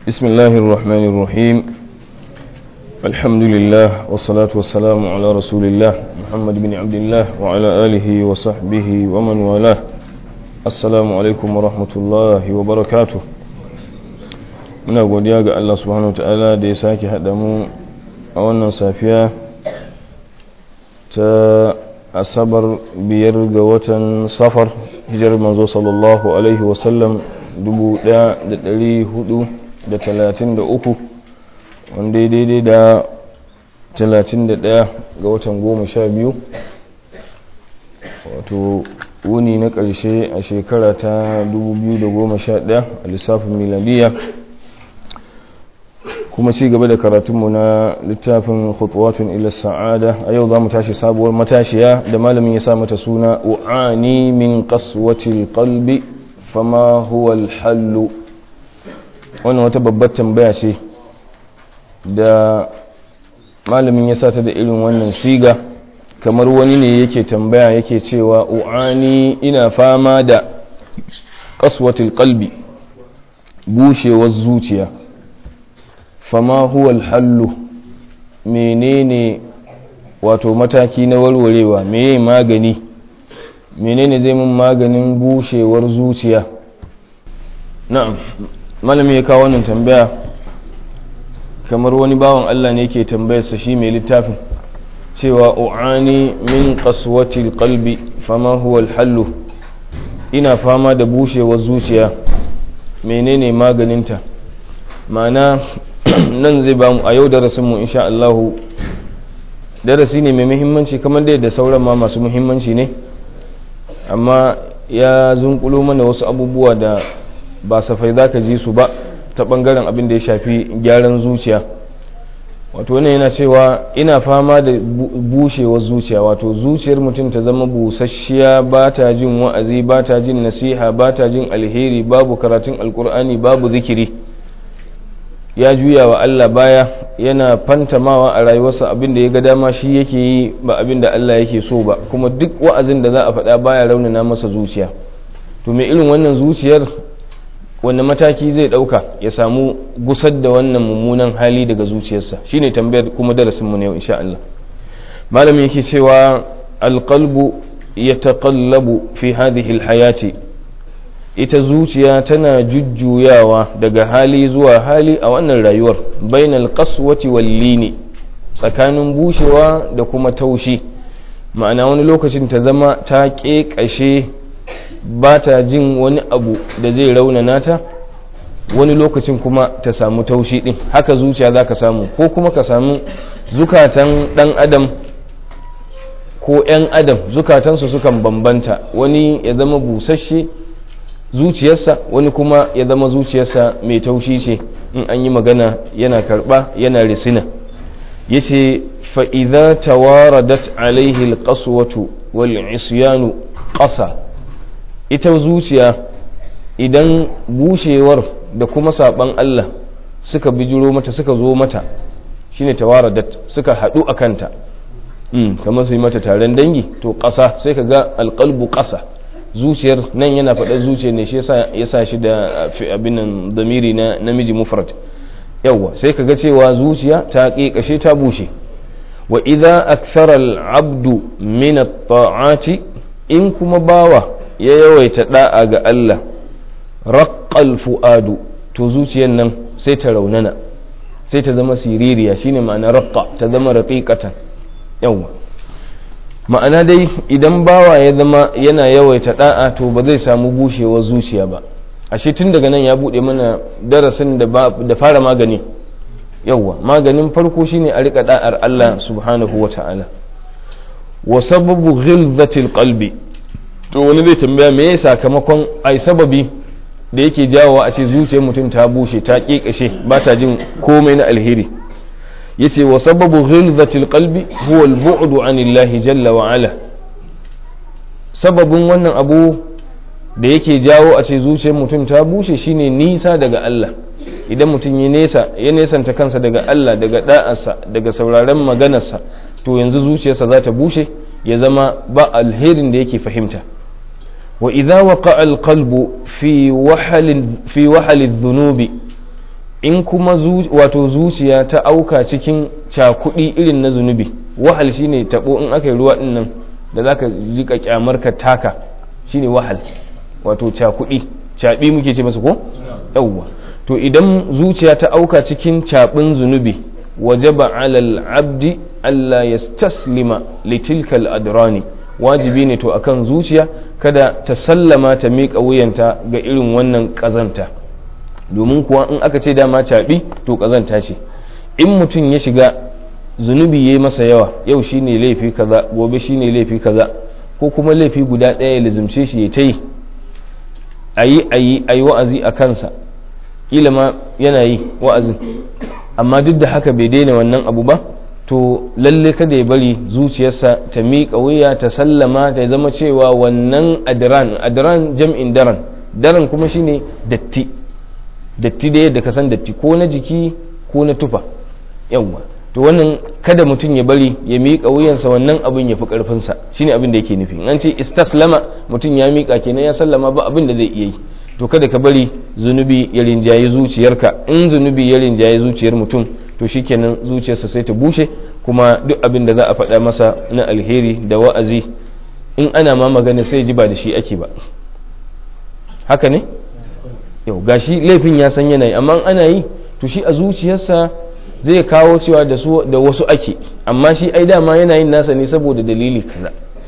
بسم الله الرحمن الرحيم الحمد لله والصلاة والسلام على رسول الله محمد بن عبد الله وعلى آله وصحبه ومن والاه السلام عليكم ورحمة الله وبركاته muna godiya ga Allah subhanahu wa ta'ala da ya sake haɗa mu a wannan safiya ta asabar biyar ga watan safar hijirar manzo sallallahu alaihi wasallam 1433 wanda ya daidai da 31 ga watan goma sha biyu wato wuni na ƙarshe a shekara ta 2011 a lissafin miladiya kuma ci gaba da karatunmu na littafin khutwatun ila sa'ada a yau za mu tashi sabuwar matashiya da malamin ya sa mata suna u'ani min qaswatil qalbi fama huwa hallu wannan wata babbar tambaya ce da malamin ya sata da irin wannan siga kamar wani ne yake tambaya yake cewa u'ani ina fama da qaswatil qalbi bushewar zuciya fama huwa hallu menene wato mataki na warwarewa meye magani menene zai mun maganin bushewar zuciya na'am malami ya kawo wannan tambaya kamar wani bawan Allah ne yake tambayarsa shi mai littafin cewa u'ani min qaswatil qalbi fama huwa hallu ina fama da bushewar zuciya menene maganinta ma'ana nan zai ba mu a yau darasinmu insha Allah darasi ne mai muhimmanci kamar da sauran ma masu muhimmanci ne amma ya zunkulo mana wasu abubuwa da ba safai za ka ji su ba ta bangaren abin da ya shafi gyaran zuciya wato wannan yana cewa ina fama da bushewar zuciya wato zuciyar mutum ta zama busasshiya ba ta jin wa'azi ba ta jin nasiha ba ta jin alheri babu karatun alkur'ani babu zikiri ya juya wa Allah baya yana fantamawa a rayuwarsa abin da ya ga dama shi yake yi ba abin da Allah yake so ba kuma duk wa'azin da za a faɗa baya raunana masa zuciya to mai irin wannan zuciyar wanne mataki zai ɗauka ya samu gusar da wannan mummunan hali daga zuciyarsa shine tambayar kuma darasin mu ne yau insha Allah malami yake cewa alqalbu yataqallabu fi hadhihi alhayati ita zuciya tana jujjuyawa daga hali zuwa hali a wannan rayuwar bainal qaswati wal lini tsakanin bushewa da kuma taushi ma'ana wani lokacin ta zama ta ƙeƙashe ba ta jin wani abu da zai raunana ta wani lokacin kuma ta samu taushi din haka zuciya za ka samu ko kuma ka samu zukatan ɗan adam ko 'yan adam zukatansu sukan bambanta wani ya zama busasshe zuciyarsa wani kuma ya zama zuciyarsa mai taushi ce in an yi magana yana karba yana risina ya ce fa'iza tawaradat alaihi alƙaswatu wal isyanu ƙasa ita zuciya idan bushewar da kuma saɓan Allah suka bijiro mata suka zo mata shine tawaradat suka haɗu a kanta kamar su yi mata taron dangi to ƙasa sai ka ga alƙalbu ƙasa zuciyar nan yana faɗar zuciyar ne shi ya sa shi da abin nan damiri na namiji mufrad yawwa sai ka ga cewa zuciya ta ƙeƙashe ta bushe wa idza akthara al-abdu min at-ta'ati in kuma bawa ya yawaita da'a ga Allah raqqal fuadu to zuciyar nan sai ta raunana sai ta zama siririya shine ma'ana raqqa ta zama raqiqatan yawwa ma'ana dai idan bawa ya zama yana yawaita da'a to ba zai samu bushewar zuciya ba ashe tun daga nan ya bude mana darasin da fara magani yawwa maganin farko shine a rika da'ar Allah subhanahu wa ta'ala wa sababu ghilzatil qalbi to wani zai tambaya me ya sakamakon ai sababi da yake jawowa a ce zuciyar mutum ta bushe ta kekashe ba ta jin komai na alheri yace wa sababu ghilzatil qalbi huwa al-bu'du anillahi jalla wa ala sababin wannan abu da yake jawo a ce zuciyar mutum ta bushe shine nisa daga Allah idan mutum ya nesa ya nesanta kansa daga Allah daga da'arsa daga sauraron maganarsa to yanzu zuciyarsa za ta bushe ya zama ba alherin da yake fahimta wa idza waqa'a al-qalbu fi wahal fi wahal adh-dhunubi in kuma wato zuciya ta auka cikin cakudi irin na zunubi wahal shine tabo in aka yi ruwa din nan da zaka rika kyamar ka taka shine wahal wato cakudi caɓi muke ce masa ko yawwa to idan zuciya ta auka cikin caɓin zunubi wajaba alal abdi Allah ya staslima litilkal adrani wajibi ne to akan zuciya kada ta sallama ta miƙa wuyanta ga irin wannan ƙazanta domin kuwa in aka ce dama caɓi to ƙazanta ce in mutum ya shiga zunubi ya yi masa yawa yau shine laifi kaza gobe shine laifi kaza ko kuma laifi guda ɗaya ya lizimce shi ya ta yi a yi a yi a yi wa'azi a kansa ƙila ma yana yi wa'azin amma duk da haka bai daina wannan abu ba to lalle kada ya bari zuciyarsa ta miƙa wuya ta sallama ta zama cewa wannan adiran adiran jam'in daren daren kuma shine datti datti da yadda ka san datti ko na jiki ko na tufa yawwa to wannan kada mutum ya bari ya miƙa wuyansa wannan abin ya fi ƙarfinsa shine abin da yake nufi an ce istaslama mutum ya miƙa kenan ya sallama ba abin da zai iya yi to kada ka bari zunubi ya rinjaye zuciyarka in zunubi ya rinjaye zuciyar mutum to shikenan zuciyarsa sai ta bushe kuma duk abin da za a faɗa masa na alheri da wa'azi in ana ma magana sai ji ba da shi ake ba haka ne yau gashi laifin ya san yanayi amma ana yi to shi a zuciyarsa zai kawo cewa da wasu ake amma shi ai dama yana yin nasa ne saboda dalili kaza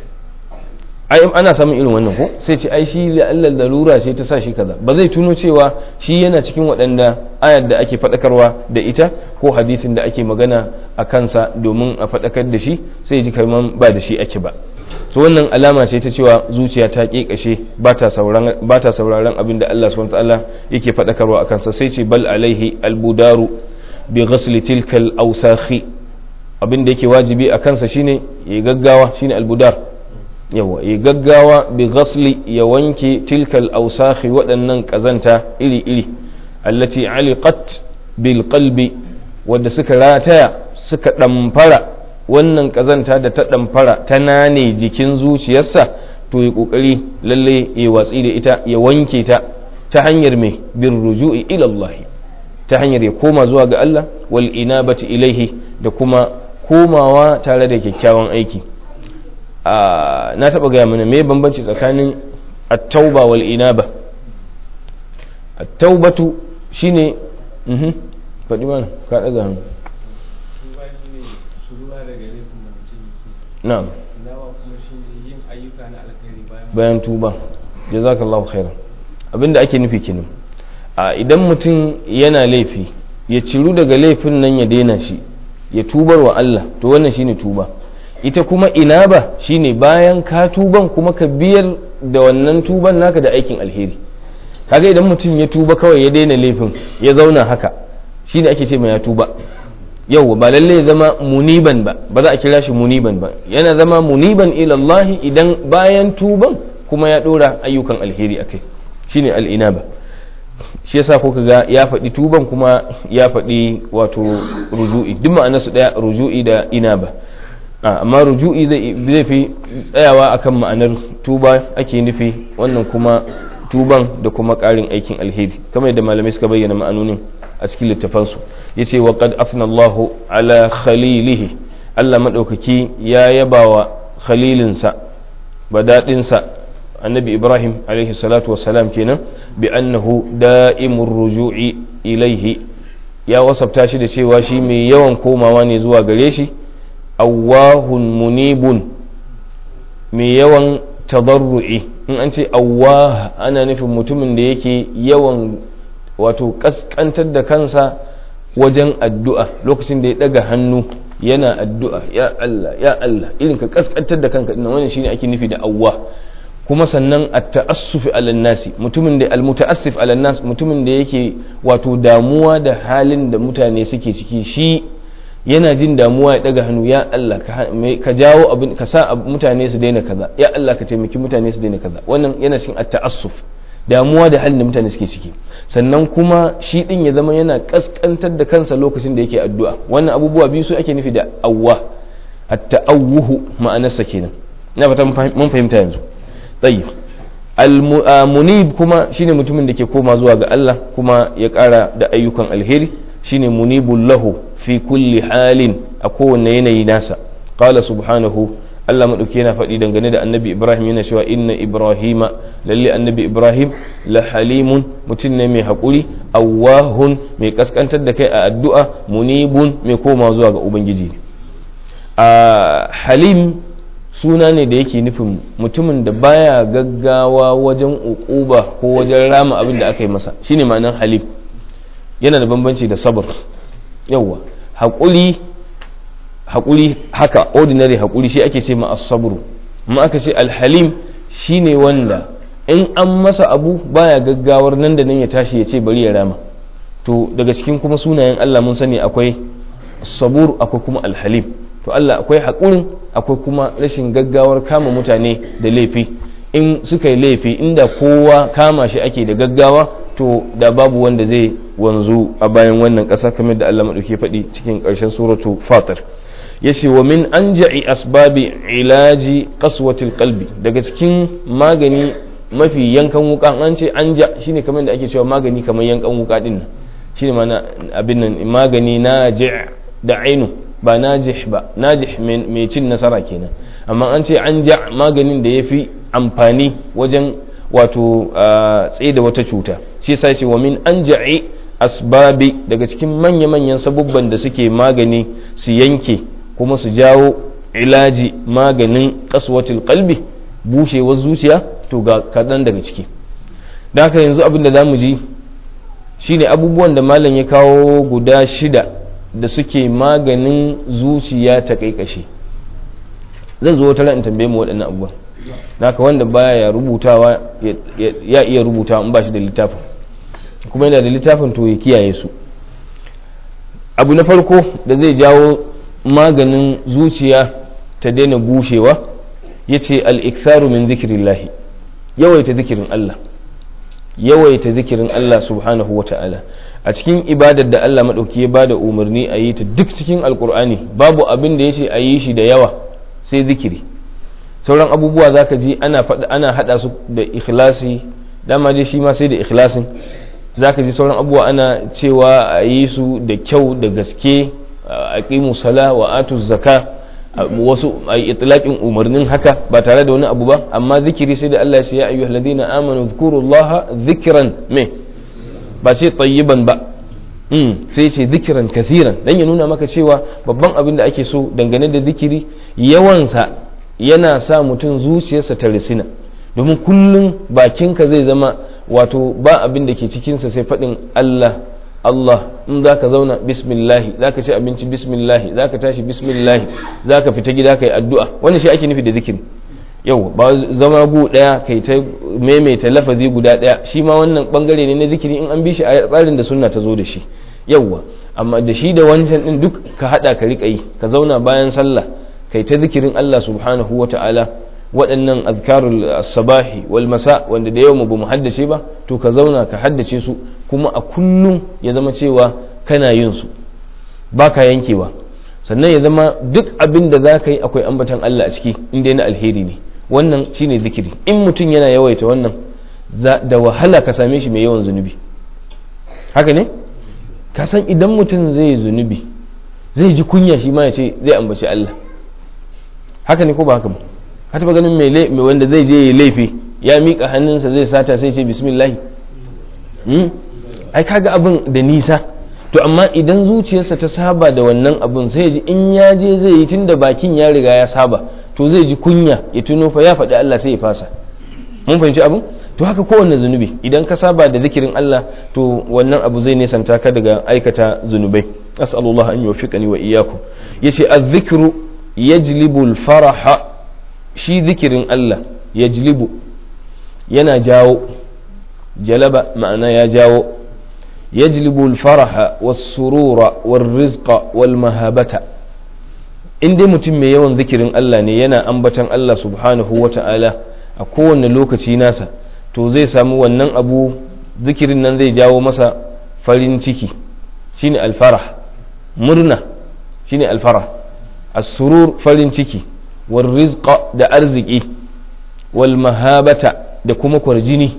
ai ana samun irin wannan ko sai ce ai shi la'alla darura ce ta sa shi kaza ba zai tuno cewa shi yana cikin waɗanda ayar da ake faɗakarwa da ita ko hadisin da ake magana a kansa domin a faɗakar da shi sai ji kaman ba da shi ake ba to wannan alama ce ta cewa zuciya ta kekashe ba ta sauraron abin da Allah subhanahu ta'ala yake faɗakarwa a kansa sai ce bal alaihi albudaru bi ghasli tilkal awsakhi abin da yake wajibi a kansa shine ya gaggawa shine albudar yawa ya gaggawa bi ghasli ya wanke tilkal awsakhi waɗannan kazanta iri iri allati aliqat bil qalbi wanda suka rataya suka ɗamfara wannan kazanta da ta ɗamfara ta nane jikin zuciyarsa to ya ƙoƙari lalle ya watsi da ita ya wanke ta ta hanyar mai bin ruju'i ilallahi ta hanyar ya koma zuwa ga Allah wal inabati ilaihi da kuma komawa tare da kyakkyawan aiki na taɓa gaya mana me bambanci tsakanin at-tauba wal inaba at-taubatu shine faɗi mana ka ɗaga hannu na'am bayan tuba jazakallahu khairan abinda ake nufi kenan a idan mutum yana laifi ya ciru daga laifin nan ya daina shi ya tubar wa Allah to wannan shine tuba ita kuma inaba shine bayan ka tuban kuma ka biyar da wannan tuban naka da aikin alheri kaga idan mutum ya tuba kawai ya daina laifin ya zauna haka shine ake ce mai ya tuba yau ba lalle ya zama muniban ba ba za a kira shi muniban ba yana zama muniban ilallahi idan bayan tuban kuma ya dora ayyukan alheri akai shine al'inaba shi yasa ko ga ya faɗi tuban kuma ya faɗi wato ruju'i duk ma'anar su daya ruju'i da inaba amma ruju'i zai fi tsayawa akan ma'anar tuba ake nufi wannan kuma tuban da kuma ƙarin aikin alheri kamar yadda malamai suka bayyana ma'anonin a cikin littafansu ya ce wa qad afna Allahu ala khalilihi Allah maɗaukaki ya yaba wa khalilinsa badaɗinsa annabi Ibrahim alaihi salatu wassalam kenan bi annahu da'imur ruju'i ilaihi ya wasafta shi da cewa shi mai yawan komawa ne zuwa gare shi awwahun munibun mai yawan tadarru'i in an ce awwah ana nufin mutumin da yake yawan wato kaskantar da kansa wajen addu'a lokacin da ya daga hannu yana addu'a ya Allah ya Allah irin ka kaskantar da kanka dinnan wannan shine ake nufi da awwa kuma sannan at-ta'assuf ala nasi mutumin da al-muta'assif ala nas mutumin da yake wato damuwa da halin da mutane suke ciki shi yana jin damuwa ya daga hannu ya Allah ka jawo abin ka sa mutane su daina kaza ya Allah ka taimaki mutane su daina kaza wannan yana cikin at-ta'assuf damuwa da halin da mutane suke ciki sannan kuma shi din ya zama yana kaskantar da kansa lokacin da yake addu'a wannan abubuwa biyu su ake nufi da awwa at-ta'awuhu ma'anarsa kenan ina fata mun fahimta yanzu tayyib al-munib kuma shine mutumin da ke koma zuwa ga Allah kuma ya ƙara da ayyukan alheri shine munibul lahu fi kulli halin a kowanne yanayi nasa qala subhanahu Allah maɗauki yana faɗi dangane da annabi Ibrahim yana cewa inna Ibrahima lalle annabi Ibrahim la halimun mutum ne mai haƙuri awwahun mai kaskantar da kai a addu'a munibun mai koma zuwa ga Ubangiji a halim suna ne da yake nufin mutumin da baya gaggawa wajen uquba ko wajen rama abin da aka yi masa shine ma'anar halim yana da bambanci da sabr yawwa haƙuri haƙuri haka ordinary haƙuri shi ake ce ma as-sabru amma aka ce alhalim shine wanda in an masa abu baya gaggawar nan da nan ya tashi ya ce bari ya rama to daga cikin kuma sunayen Allah mun sani akwai sabur akwai kuma alhalim to Allah akwai haƙurin akwai kuma rashin gaggawar kama mutane da laifi in suka yi laifi inda kowa kama shi ake da gaggawa to da babu wanda zai wanzu a bayan wannan ƙasa kamar da Allah maɗauki faɗi cikin ƙarshen suratu fatir yace wa min anja'i asbabi ilaji qaswatil qalbi daga cikin magani mafi yankan wuka an ce anja shine kamar da ake cewa magani kamar yankan wuka din nan shine mana abin nan magani naji' da ainu ba najih ba najih mai cin nasara kenan amma an ce anja maganin da yafi amfani wajen wato tsaye da wata cuta shi yasa yace wa min anja'i asbabi daga cikin manya-manyan sabubban da suke magani su yanke kuma su jawo ilaji maganin kaswatul kalbi bushewar zuciya to ga kaɗan daga ciki da haka yanzu abin da za mu ji shine abubuwan da malam ya kawo guda shida da suke maganin zuciya ta kaikashe zan zo wata in tambaye mu waɗannan abubuwan da haka wanda baya ya rubutawa ya iya rubuta in ba shi da littafin kuma yana da littafin to ya kiyaye su abu na farko da zai jawo maganin zuciya ta daina bushewa ya ce al'iktaru min zikirillahi yawaita zikirin Allah yawaita zikirin Allah subhanahu wa ta'ala a cikin ibadar da Allah maɗauki ya bada umarni a yi ta duk cikin alkur'ani babu abin da ya ce a yi shi da yawa sai zikiri sauran abubuwa za ka ji ana haɗa su da ikhlasi dama dai shi ma sai da ikhlasin za ka ji sauran abubuwa ana cewa a yi su da kyau da gaske aqimu sala wa atu zaka wasu ay itlaqin umarnin haka ba tare da wani abu ba amma zikiri sai da Allah ya ce ya ayyuhal ladina amanu dhkurullaha dhikran me ba ce tayyiban ba mm sai ce zikiran kathiran dan ya nuna maka cewa babban abin da ake so dangane da zikiri yawansa yana sa mutum zuciyarsa ta risina domin kullum bakinka zai zama wato ba abin da ke cikinsa sai faɗin Allah Allah in za ka zauna bismillahi za ka ci abinci bismillahi za ka tashi bismillahi za ka fita gida ka yi addu'a wannan shi ake nufi da zikiri yau ba zama gu ɗaya kai ta maimaita lafazi guda ɗaya shi ma wannan bangare ne na zikiri in an bi shi a tsarin da sunna ta zo da shi yauwa amma da shi da wancan din duk ka haɗa ka riƙa yi ka zauna bayan sallah kai ta zikirin Allah subhanahu wa ta'ala waɗannan azkarul sabahi wal masa wanda da yau mu ba mu haddace ba to ka zauna ka haddace su kuma a kullum ya zama cewa kana yin su ba ka yankewa sannan ya zama duk abin da za ka yi akwai ambatan Allah a ciki inda na alheri ne wannan shine zikiri in mutum yana yawaita wannan da wahala ka same shi mai yawan zunubi haka ne ka san idan mutum zai zunubi zai ji kunya shi ma ya ce zai ambaci Allah haka ne ko ba haka ba ka taba ganin mai wanda zai je ya laifi ya miƙa hannunsa zai sata sai ce bismillah ai kaga abin da nisa to amma idan zuciyarsa ta saba da wannan abin sai ji in ya je zai yi tunda bakin ya riga ya saba to zai ji kunya ya tuno fa ya faɗi Allah sai ya fasa mun fahimci abin to haka kowanne zunubi idan ka saba da zikirin Allah to wannan abu zai nesanta ka daga aikata zunubai as'alullah an yuwaffiqani wa iyyakum yace az-zikru yajlibu al-faraha shi zikirin Allah yajlibu yana jawo jalaba ma'ana ya jawo yajlibu al-faraha was-surura war-rizqa wal-mahabata in dai mutum mai yawan zikirin Allah ne yana ambatan Allah subhanahu wa ta'ala a kowane lokaci nasa to zai samu wannan abu zikirin nan zai jawo masa farin ciki shine alfarah murna shine alfarah as-surur farin ciki wal rizqa da arziki wal mahabata da kuma kwarjini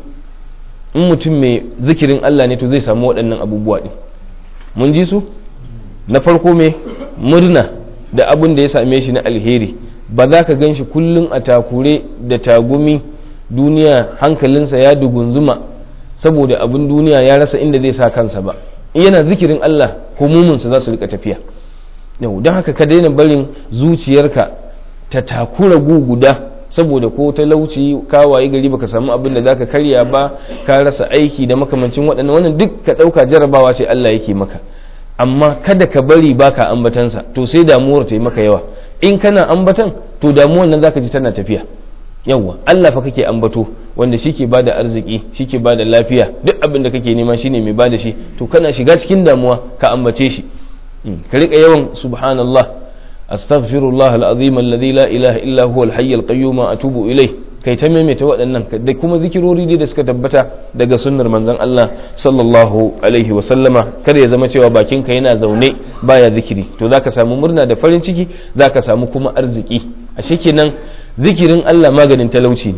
in mutum mai zikirin Allah ne to zai samu waɗannan abubuwa ɗin mun ji su na farko mai murna da abin da ya same shi na alheri ba za ka gan shi kullum a takure da tagumi duniya hankalinsa ya dugunzuma saboda abin duniya ya rasa inda zai sa kansa ba in yana zikirin Allah humuminsa za su rika tafiya yau don haka ka daina barin zuciyarka ta takura guguda saboda ko talauci ka wayi gari baka samu abin da zaka karya ba ka rasa aiki da makamancin waɗannan wannan duk ka ɗauka jarabawa ce Allah yake maka amma kada ka bari baka ambatansa to sai damuwar ta yi maka yawa in kana ambatan to damuwar nan zaka ji tana tafiya yawa Allah fa kake ambato wanda shi ke bada arziki shi ke bada lafiya duk abin da kake nema shine mai bada shi to kana shiga cikin damuwa ka ambace shi ka rika yawan subhanallah astaghfirullah alazim alladhi la ilaha illa huwa alhayy alqayyum atubu ilayh kai ta maimaita waɗannan da kuma zikirori da suka tabbata daga sunnar manzon Allah sallallahu alaihi wa sallama kada ya zama cewa bakinka yana zaune baya zikiri to zaka samu murna da farin ciki zaka samu kuma arziki a kenan zikirin Allah maganin talauci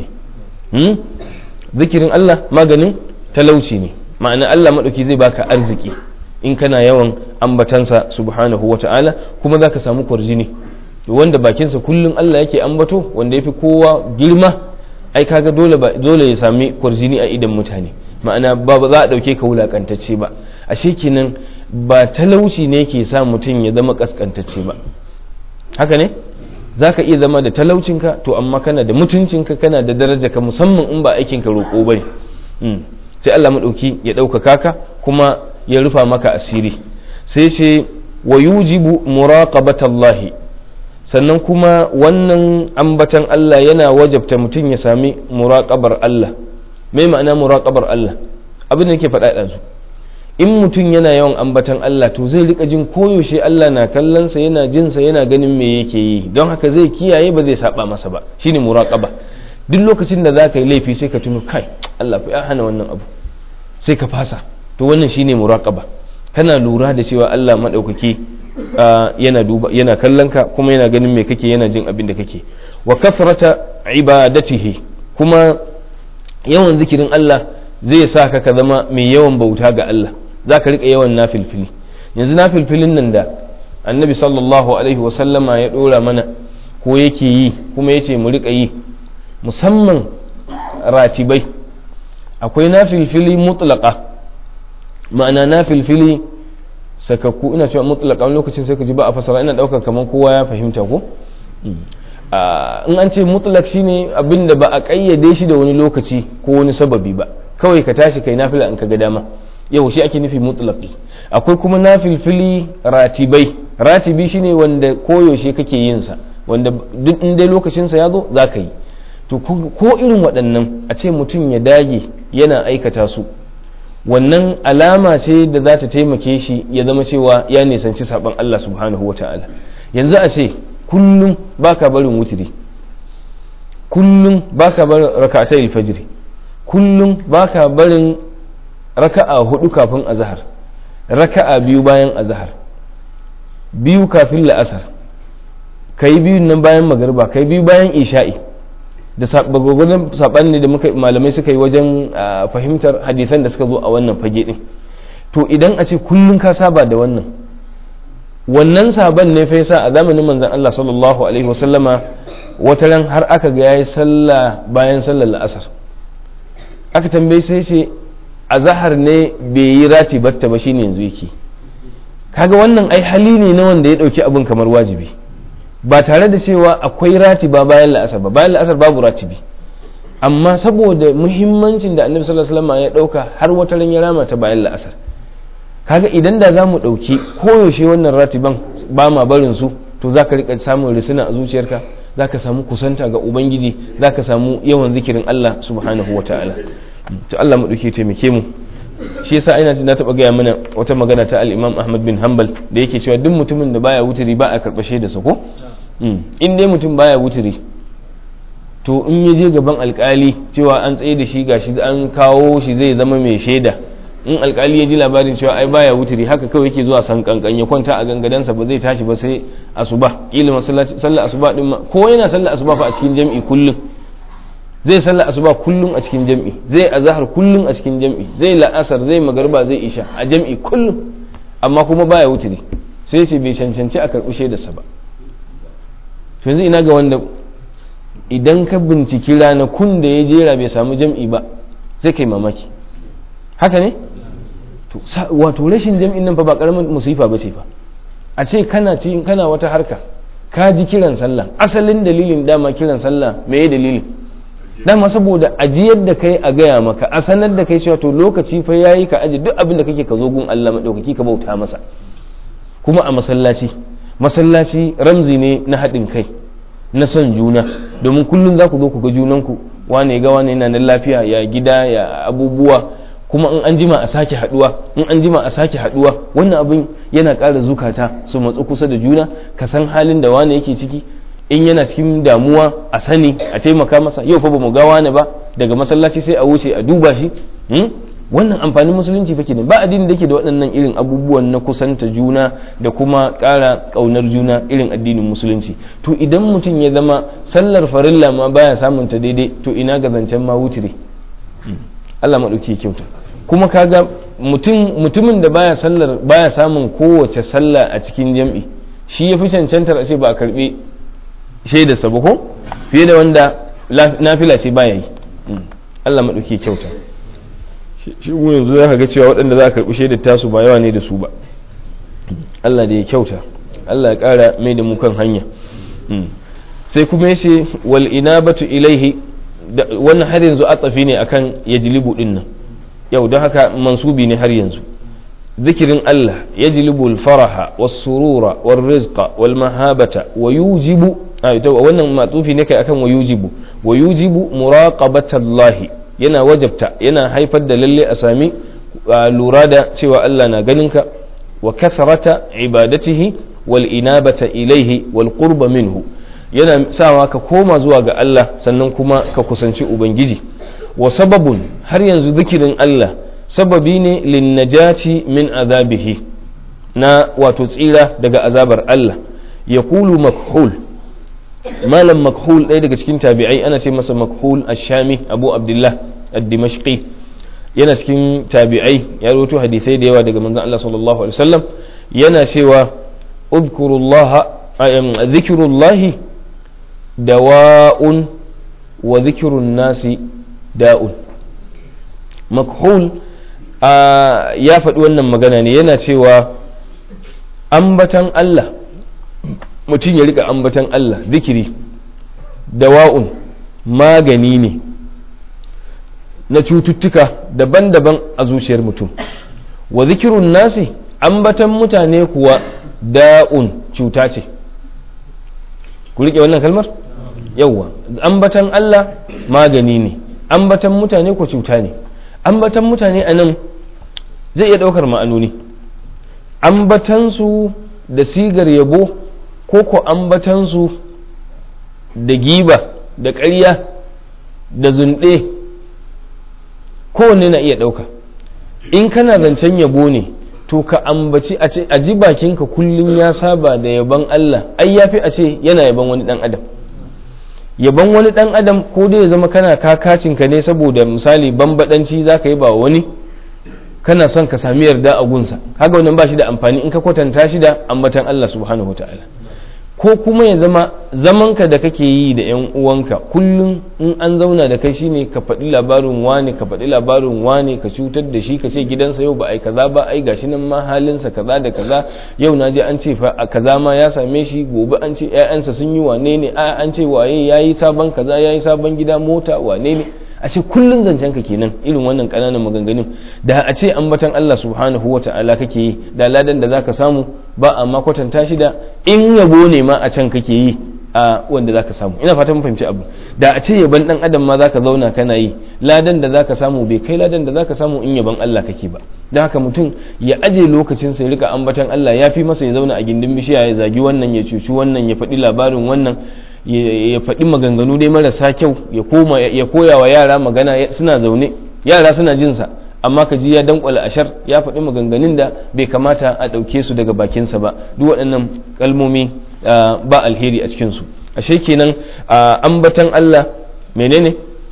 ne zikirin Allah maganin talauci ne ma'ana Allah maɗauki zai baka arziki in kana yawan ambatansa subhanahu wa ta'ala kuma za ka samu kwarjini wanda bakinsa kullum Allah yake ambato wanda ya fi kowa girma ai kaga dole dole ya sami kwarjini a idan mutane ma'ana ba za a ɗauke ka wulakantacce ba ashe kenan ba talauci ne ke sa mutum ya zama kaskantacce ba haka ne za ka iya zama da talaucinka to amma kana da mutuncinka kana da daraja ka musamman in ba aikinka roƙo ba ne sai Allah maɗauki ya ɗaukaka ka kuma ya rufa maka asiri sai ce wa yujibu muraqabatallahi sannan kuma wannan ambatan Allah yana wajabta mutum ya sami muraqabar Allah mai ma'ana muraqabar Allah abin da nake faɗa ɗazu in mutum yana yawan ambatan Allah to zai rika jin koyaushe Allah na kallonsa yana jinsa yana ganin me yake yi don haka zai kiyaye ba zai saba masa ba shine muraqaba duk lokacin da zaka yi laifi sai ka tuno kai Allah fa ya hana wannan abu sai ka fasa to wannan shine muraqaba kana lura da cewa Allah madaukaki yana duba yana kallon ka kuma yana ganin me kake yana jin abin da kake wa kafrata ibadatihi kuma yawan zikirin Allah zai sa ka ka zama mai yawan bauta ga Allah za ka riƙa yawan nafilfili yanzu nafilfilin nan da annabi sallallahu alaihi wasallama ya ɗora mana ko yake yi kuma ya ce mu riƙa yi musamman ratibai akwai nafilfili mutlaka ma'ana nafilfili sakakku ina cewa mutlaka wani lokacin sai ka ji ba a fasara ina ɗaukar kamar kowa ya fahimta ko in an ce mutlak shine abin da ba a ƙayyade shi da wani lokaci ko wani sababi ba kawai ka tashi kai nafila in ka ga dama yau shi ake nufi mutlaqi akwai kuma nafilfili ratibai ratibi shine wanda koyaushe kake yin sa wanda duk in dai lokacin sa ya zo zaka yi to ko irin waɗannan a ce mutum ya dage yana aikata su wannan alama ce da za ta taimake shi ya zama cewa ya nisanci saban Allah subhanahu wataala yanzu a ce kullum baka barin wutiri kullum baka barin raka'atai fajiri kullum baka barin raka'a hudu kafin azhar raka'a biyu bayan azhar biyu kafin la'asar kai biyu nan bayan magariba kai biyu bayan isha'i da gwagwadon saɓani ne da muka malamai suka yi wajen fahimtar hadisan da suka zo a wannan fage din to idan a ce kullum ka saba da wannan wannan saban ne fa yasa a zamanin manzon Allah sallallahu alaihi wasallama wata ran har aka ga yayi sallah bayan sallar la'asar aka tambaye sai ce azahar ne bai yi rati batta ba shine yanzu yake kaga wannan ai hali ne na wanda ya dauki abin kamar wajibi ba tare da cewa akwai rati ba bayan la'asar ba bayan la'asar babu ratibi amma saboda muhimmancin da annabi sallallahu alaihi wasallam ya dauka har wata ran ya rama ta bayan la'asar kaga idan da za mu ɗauki koyaushe wannan ratiban ba ma barin su to za ka riƙa samun risina a zuciyarka za ka samu kusanta ga ubangiji za ka samu yawan zikirin allah subhanahu wa ta'ala to allah mu ɗauke taimake mu shi yasa ina na taɓa gaya mana wata magana ta al-imam ahmad bin hanbal da yake cewa duk mutumin da baya wuturi ba a karɓashe da sa ko in dai mutum baya wuturi to in ya je gaban alkali cewa an tsaye da shi gashi an kawo shi zai zama mai shaida in alkali ya ji labarin cewa ai baya wuturi haka kawai yake zuwa san kankan ya kwanta a gangadansa ba zai tashi ba sai asuba kila masallaci sallar asuba din ma ko yana sallar asuba fa a cikin jami'i kullum zai sallar asuba kullum a cikin jam'i zai azahar kullum a cikin jam'i zai la'asar zai magarba zai isha a jam'i kullum amma kuma baya wuturi sai ce bai cancanci a karɓi shaidarsa ba to yanzu ina ga wanda idan ka binciki ranakun da ya jera bai samu jam'i ba zai kai mamaki haka ne wato rashin jam'in nan fa ba karamin musifa ba ce fa a ce kana ci kana wata harka ka ji kiran sallah asalin dalilin dama kiran sallah me dalilin dama saboda ajiyar da kai a gaya maka a sanar da kai cewa to lokaci fa yayi ka aje duk abin da kake ka zo gun Allah madaukaki ka bauta masa kuma a masallaci masallaci ramzi ne na haɗin kai na son juna domin kullum za ku zo ku ga junanku wane ga wane yana nan lafiya ya gida ya abubuwa kuma in an jima a sake haduwa in an jima a sake haduwa wannan abin yana ƙara zukata su matsu kusa da juna ka san halin da wane yake ciki in yana cikin damuwa a sani a taimaka masa yau fa bamu ga wane ba daga masallaci sai a wuce a duba shi wannan amfanin musulunci fa kenan ba addini da ke da waɗannan irin abubuwan na kusanta juna da kuma ƙara ƙaunar juna irin addinin musulunci to idan mutum ya zama sallar farilla ma baya samun ta daidai to ina ga zancen ma wutire Allah maɗauki kyauta kuma kaga mutum mutumin da baya sallar baya samun kowace sallah a cikin jam'i shi ya fi cancantar a ce ba a karɓi shaidarsa ba ko fiye da wanda nafila ce baya yi Allah maɗauki kyauta shi mu yanzu za ka ga cewa waɗanda za a karɓi shaidar tasu ba yawa ne da su ba Allah da ya kyauta Allah ya ƙara mai da mu kan hanya sai kuma yace wal inabatu ilaihi wannan har yanzu atsafi ne akan yajlibu din nan yau don haka mansubi ne har yanzu zikirin Allah yajlibu al-faraha was-surura war-rizqa wal-mahabata wa yujibu wannan matsufi ne kai akan wa yujibu wa yujibu muraqabatallahi yana wajabta yana haifar da lalle a sami lura da cewa Allah na ganinka wa kathrata ibadatihi wal inabata ilaihi wal qurba minhu yana sawa ka koma zuwa ga Allah sannan kuma ka kusanci ubangiji wa sababun har yanzu zikirin Allah sababi ne linnajati min azabihi na wato tsira daga azabar Allah ya kulu makhul malam makhul ɗaya daga cikin tabi'ai ana ce masa makhul ashami abu abdullah ad-dimashqi yana cikin tabi'ai ya rawaito hadisai da yawa daga manzon Allah sallallahu alaihi wasallam yana cewa udhkurullaha dhikrullahi dawa'un wa dhikrun nasi da'un makhul ya faɗi wannan magana ne yana cewa ambatan Allah mutum ya rika ambatan Allah zikiri dawa'un magani ne na cututtuka daban-daban a zuciyar mutum wa zikirun nasi ambatan mutane kuwa da'un cuta ce ku rike wannan kalmar yawwa ambatan Allah magani ne ambatan mutane ko cuta ne ambatan mutane a nan zai iya ɗaukar ma'anoni ambatansu da sigar yabo ko ko ambatansu da giba da ƙarya da zunɗe kowanne na iya ɗauka in kana zancen yabo ne to ka ambaci a ce a ji bakinka kullum ya saba da yaban Allah ai yafi a ce yana yaban wani ɗan adam yaban wani ɗan adam ko dai ya zama kana kakacinka ne saboda misali bambadanci za ka yi ba wani kana son ka sami yarda a gunsa haka wannan ba shi da amfani in ka kwatanta shi da ambatan Allah subhanahu ta'ala ko kuma ya zama zamanka da kake yi da yan uwanka kullum in an zauna da kai shine ka faɗi labarin wane ka faɗi labarin wane ka cutar da shi ka ce gidansa yau ba ai kaza ba ai gashi nan ma halinsa kaza da kaza yau na je an ce fa a kaza ma ya same shi gobe an ce ƴaƴansa sun yi wane ne a an ce waye yayi sabon kaza yayi sabon gida mota wane ne a ce kullum zancen ka kenan irin wannan kananan maganganun da a ce ambatan Allah subhanahu wa ta'ala kake yi da ladan da zaka samu ba amma kwatanta shi da in yabo ne ma a can kake yi a wanda zaka samu ina fata mun fahimci abu da a ce yaban dan adam ma zaka zauna kana yi ladan da zaka samu bai kai ladan da zaka samu in yaban Allah kake ba dan haka mutum ya aje lokacin sai rika ambatan Allah ya fi masa ya zauna a gindin bishiya ya zagi wannan ya cuci wannan ya faɗi labarin wannan ya faɗi maganganu dai marasa kyau ya koma ya koya wa yara magana suna zaune yara suna jinsa amma ka ji ya dankwala ashar ya faɗi maganganun da bai kamata a ɗauke su daga bakinsa ba duk waɗannan kalmomi ba alheri a cikinsu ashe kenan ambatan Allah menene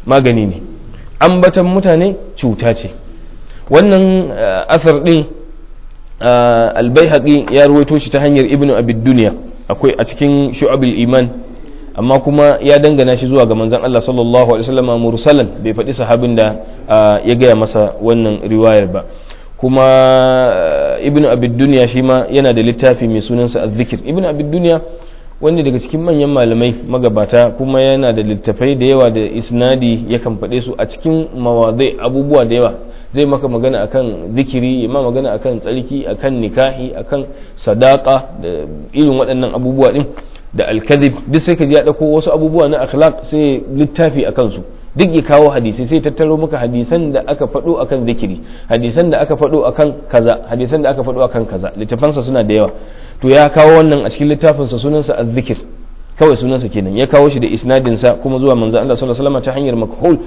magani ne ambatan mutane cuta ce wannan asar din albayhaqi ya ruwaito shi ta hanyar ibnu abid duniya akwai a cikin shu'abul iman amma kuma ya dangana shi zuwa ga manzon Allah sallallahu alaihi wasallam mursalan bai faɗi sahabin da ya gaya masa wannan riwayar ba kuma ibnu abid duniya shi ma yana da littafi mai sunansa az-zikr ibnu abid duniya wanda daga cikin manyan malamai magabata kuma yana da littafai da yawa da isnadi yakan faɗe su a cikin mawadai abubuwa da yawa zai maka magana akan zikiri ya ma magana akan tsarki akan nikahi akan sadaka da irin waɗannan abubuwa din da alkazib duk sai ka ji ya ɗauko wasu abubuwa na akhlaq sai littafi a kansu duk ya kawo hadisi sai tattaro maka hadisan da aka faɗo akan zikiri hadisan da aka faɗo akan kaza hadisan da aka faɗo akan kaza littafansa suna da yawa to ya kawo wannan a cikin littafinsa sunansa az-zikir kawai sunansa kenan ya kawo shi da isnadinsa kuma zuwa manzo Allah sallallahu alaihi wasallam ta hanyar makhul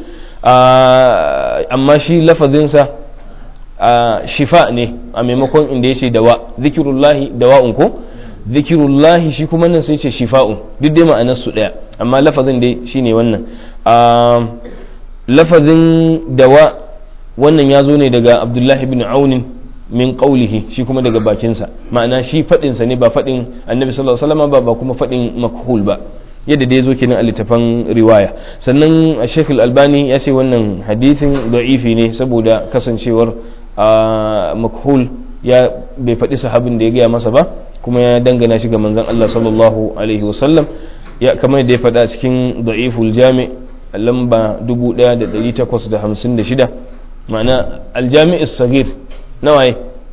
amma shi lafazinsa shifa ne a maimakon inda yace dawa zikirullahi dawa'un ko zikirullahi shi kuma nan sai ce shifa'un duk dai ma'anar su daya amma lafazin dai shine wannan lafazin dawa wannan ya zo ne daga abdullahi bin aunin min qawlihi shi kuma daga bakinsa ma'ana shi faɗinsa ne ba faɗin annabi sallallahu alaihi wasallam ba ba kuma faɗin makhul ba yadda dai zo kenan a littafan riwaya sannan Sheikh Al-Albani ya ce wannan hadithin da'ifi ne saboda kasancewar makhul ya bai faɗi sahabin da ya gaya masa ba kuma ya dangana shi ga manzon Allah sallallahu alaihi wasallam ya kamar da ya faɗa cikin da'iful jami lamba 1856 ma'ana aljami' sagir nawaye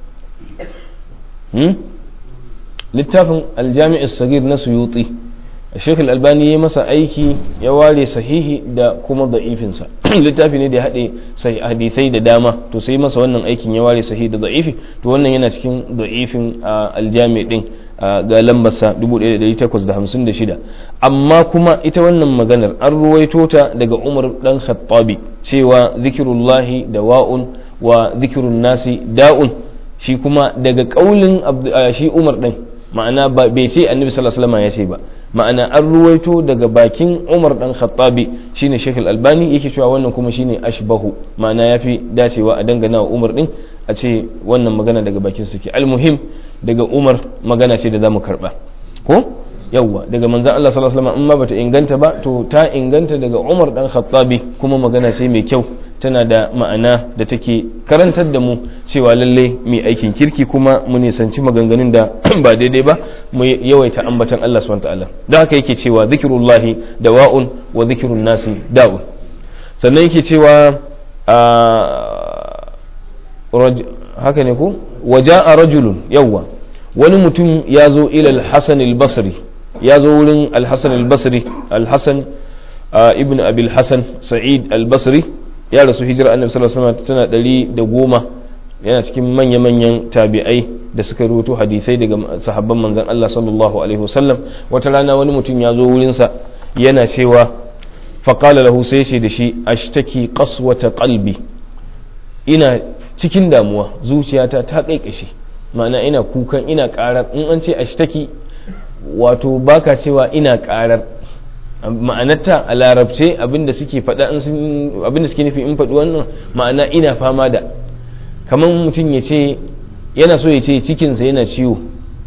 littafin aljami' sagir na suyuti Sheikh Al-Albani ya masa aiki ya ware sahihi da kuma da'ifinsa littafi ne da ya haɗe hadithai da dama to sai masa wannan aikin ya ware sahihi da da'ifi to wannan yana cikin da'ifin aljami din ga lambarsa 1856 amma kuma ita wannan maganar an ruwaito ta daga Umar dan Khattabi cewa zikirullahi dawa'un wa zikirun nasi da'un shi kuma daga kaulin shi Umar din ma'ana bai ce annabi sallallahu alaihi wasallam ya ce ba ma'ana an ruwaito daga bakin umar dan khattabi shine shekul albani yake cewa wannan kuma shine ashbahu ma'ana yafi dacewa a dangana wa umar din a ce wannan magana daga bakin suke almuhim daga umar magana ce da zamu karba ko yawwa daga manzon Allah sallallahu alaihi wasallam in ma bata inganta ba to ta inganta daga umar dan khattabi kuma magana ce mai kyau tana da ma'ana da take karantar da mu cewa lalle mai aikin kirki kuma mu nisanci maganganun da ba daidai ba mu yawaita ambatan Allah subhanahu ta'ala don haka yake cewa zikirullahi dawa'un wa zikirun nasi da'un sannan yake cewa haka ne ko waja'a rajulun yawwa wani mutum ya zo ila al-hasan al-basri ya zo wurin al-hasan al-basri al-hasan ibn abil hasan sa'id al-basri ya rasu hijira annabi sallallahu alaihi wasallam tana ɗari da goma yana cikin manya-manyan tabi'ai da suka rubuto hadisai daga sahabban manzon Allah sallallahu alaihi wasallam wata rana wani mutum ya zo wurinsa yana cewa faqala lahu sai shi da shi ashtaki qaswata qalbi ina cikin damuwa zuciyata ta kaikashe ma'ana ina kukan ina karar in an ce ashtaki wato baka cewa ina karar ma'anarta a larabce abinda suke faɗa abinda suke nufi in faɗi wannan ma'ana ina fama da kamar mutum ya ce yana so ya ce cikinsa yana ciwo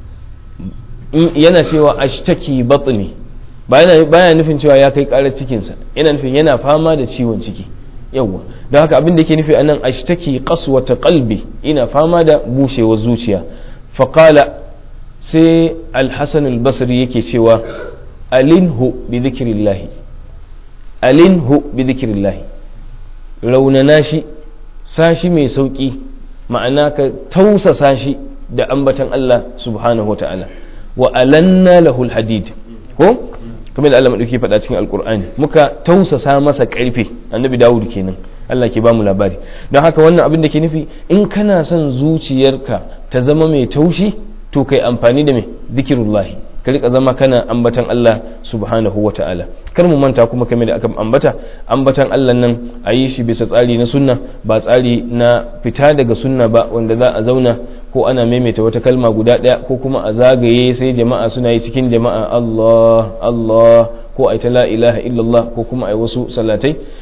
yana cewa ashtaki batni baya nufin cewa ya kai karar cikinsa yana nufin yana fama da ciwon ciki yawwa don haka abin da ke nufi anan ashtaki qaswata qalbi ina fama da bushewar zuciya faqala sai al-hasan al-basri yake cewa alinhu bi zikirillahi alinhu bi zikirillahi raunana shi sashi mai sauki ma'ana ka tausasa shi da ambatan Allah subhanahu wata'ala wa alanna lahul hadid ko kamar da Allah madauki faɗa cikin alkur'ani muka tausasa masa ƙarfe annabi dawud kenan Allah ke bamu labari don haka wannan abin da ke nufi in kana son zuciyarka ta zama mai taushi to kai amfani da mai zikirullahi ka rika zama kana ambatan Allah subhanahu wa ta'ala kar mu manta kuma kame da aka ambata ambatan Allah nan a yi shi bisa tsari na sunna ba tsari na fita daga sunna ba wanda za a zauna ko ana maimaita wata kalma guda ɗaya ko kuma a zagaye sai jama'a suna yi cikin jama'a Allah Allah ko a ta la ilaha illallah ko kuma a wasu salatai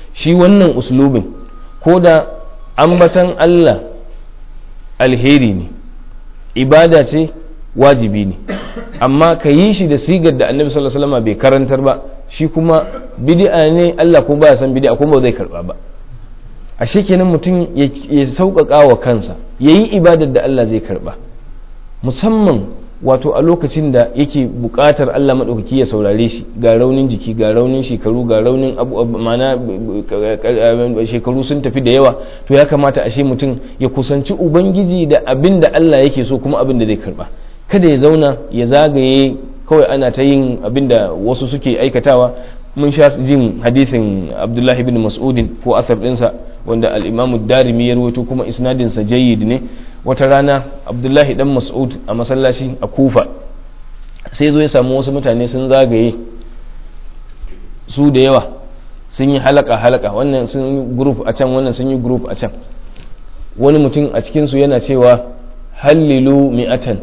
shi wannan uslubin ko da ambatan Allah alheri ne ibada ce wajibi ne amma ka yi shi da sigar da annabi sallallahu alaihi wasallam bai karantar ba shi kuma bid'a ne Allah ko baya san bid'a kuma ba zai karba ba ashe kenan mutum ya sauƙaƙa wa kansa yayi ibadar da Allah zai karba musamman wato a lokacin da yake buƙatar Allah maɗaukaki ya saurare shi ga raunin jiki ga raunin shekaru ga raunin abu mana shekaru sun tafi da yawa to ya kamata ashe mutum ya kusanci ubangiji da abin da Allah yake so kuma abin da zai karba kada ya zauna ya zagaye kawai ana ta yin abin da wasu suke aikatawa mun sha jin hadithin abdullahi bin mas'udin ko asar ɗinsa wanda al'imamu darimi ya rawaito kuma isnadinsa jayyid ne wata rana abdullahi dan mas'ud a masallaci a kufa sai zo ya samu wasu mutane sun zagaye su da yawa sun yi halaka halaka wannan sun yi group a can wannan sun yi group a can wani mutum a cikinsu yana cewa hallilu mi'atan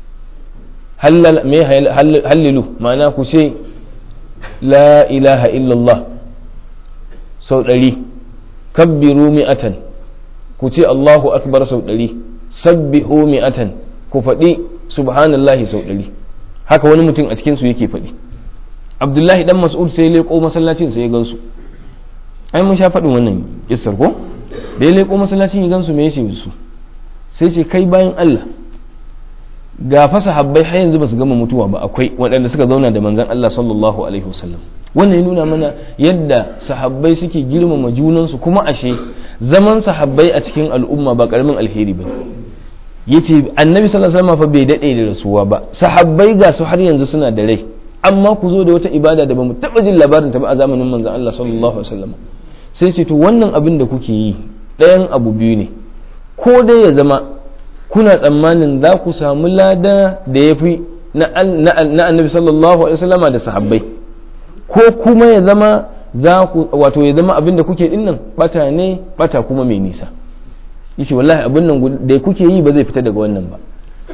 hallilu ma'ana ku ce la ilaha illallah sau ɗari kabbiru mi'atan ku ce allahu akbar sau ɗari sabbihu mi'atan ku faɗi subhanallahi sau ɗari haka wani mutum a cikinsu yake faɗi abdullahi dan mas'ud sai leƙo masallacin sai ya gansu ai mun sha faɗin wannan kissar ko da ya leƙo masallacin ya gansu me yace su sai ce kai bayan Allah ga fa sahabbai har yanzu basu gama mutuwa ba akwai waɗanda suka zauna da manzon Allah sallallahu alaihi wasallam wannan ya nuna mana yadda sahabbai suke girmama junansu kuma ashe zaman sahabbai a cikin al'umma ba karamin alheri ba yace annabi sallallahu alaihi wasallam fa bai dade da rasuwa ba sahabbai ga su har yanzu suna da rai amma ku zo da wata ibada da bamu taba jin labarin ta ba a zamanin manzon Allah sallallahu alaihi wasallam sai ce to wannan abin da kuke yi ɗayan abu biyu ne ko dai ya zama kuna tsammanin za ku samu lada da ya fi na annabi sallallahu alaihi wasallama da sahabbai ko kuma ya zama za ku wato ya zama abin da kuke dinnan bata ne bata kuma mai nisa yace wallahi abin nan da kuke yi ba zai fita daga wannan ba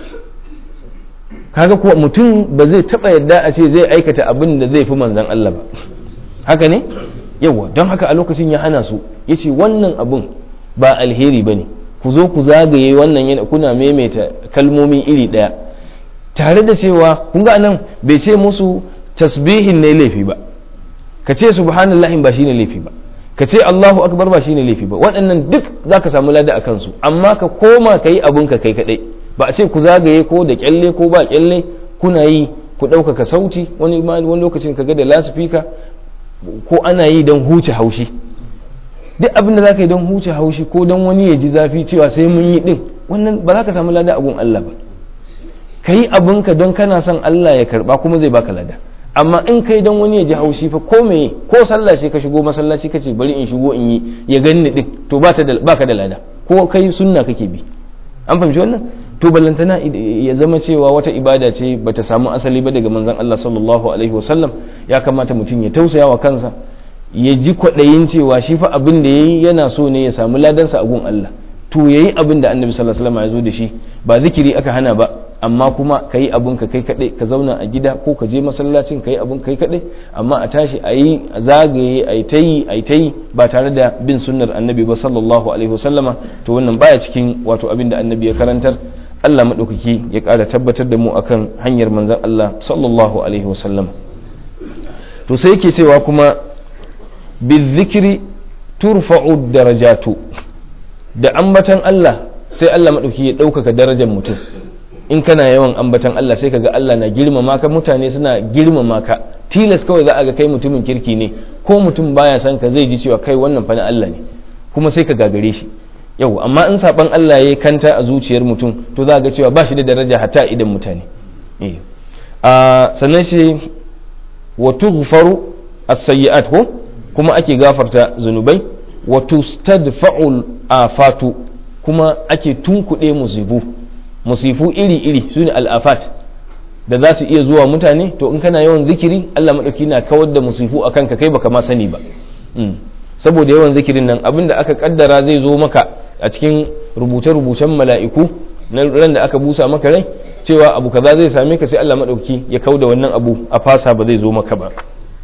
kaga kuwa mutum ba zai taba yadda a ce zai aikata abin da zai fi manzan Allah ba haka ne yawa don haka a lokacin ya hana su yace wannan abin ba alheri bane ku zo ku zagaye wannan yana kuna maimaita kalmomi iri daya tare da cewa kun ga nan bai ce musu tasbihin ne laifi ba ka ce subhanallahi ba shine laifi ba ka ce Allahu akbar ba shine laifi ba waɗannan duk zaka samu lada a kansu amma ka koma ka yi abun ka kai kadai ba a ce ku zagaye ko da kyalle ko ba kyalle kuna yi ku ɗaukaka sauti wani wani lokacin ka ga da lasifika ko ana yi don huce haushi duk abin da zaka yi don huce haushi ko don wani ya ji zafi cewa sai mun yi din wannan ba za ka samu lada a gun Allah ba ka yi abinka don kana son Allah ya karba kuma zai baka lada amma in kai don wani ya ji haushi fa ko meye ko sallah sai ka shigo masallaci kace bari in shigo in yi ya ganni din to ba ta da baka da lada ko kai sunna kake bi an fahimci wannan to ballantana ya zama cewa wata ibada ce bata samu asali ba daga manzon Allah sallallahu alaihi wasallam ya kamata mutum ya tausaya wa kansa ya ji kwaɗayin cewa shi fa abin da yayi yana so ne ya samu ladansa a gun Allah to yayi abin da annabi sallallahu alaihi wasallam ya zo da shi ba zikiri aka hana ba amma kuma ka yi abin ka kai kaɗai ka zauna a gida ko ka je masallacin ka yi abin kai kaɗai amma a tashi a yi a zagaye a yi ta yi a yi ta yi ba tare da bin sunnar annabi ba sallallahu alaihi wasallama to wannan baya cikin wato abin da annabi ya karantar Allah maɗaukaki ya ƙara tabbatar da mu akan hanyar manzon Allah sallallahu alaihi wasallam to sai yake cewa kuma bizikiri turfa'u darajatu da ambatan Allah sai Allah maɗauki ya ɗaukaka darajar mutum in kana yawan ambatan Allah sai kaga Allah na girmama ka mutane suna girmama ka tilas kawai za a ga kai mutumin kirki ne ko mutum baya san ka zai ji cewa kai wannan fa na Allah ne kuma sai ka gagare shi yau amma in saban Allah ya kanta a zuciyar mutum to za ga cewa ba shi da daraja hatta idan mutane a sannan shi wa tughfaru as-sayyi'at ko kuma ake gafarta zunubai wa tustadfa'ul afatu kuma ake tunkuɗe musibu musifu iri-iri su ne al'afat da za su iya zuwa mutane to in kana yawan zikiri Allah maɗauki na kawar da musifu a kanka kai baka ma sani ba saboda yawan zikirin nan abinda aka kaddara zai zo maka a cikin rubuce-rubucen mala'iku na ran da aka busa maka rai cewa abu kaza zai same ka sai Allah maɗauki ya kau da wannan abu a fasa ba zai zo maka ba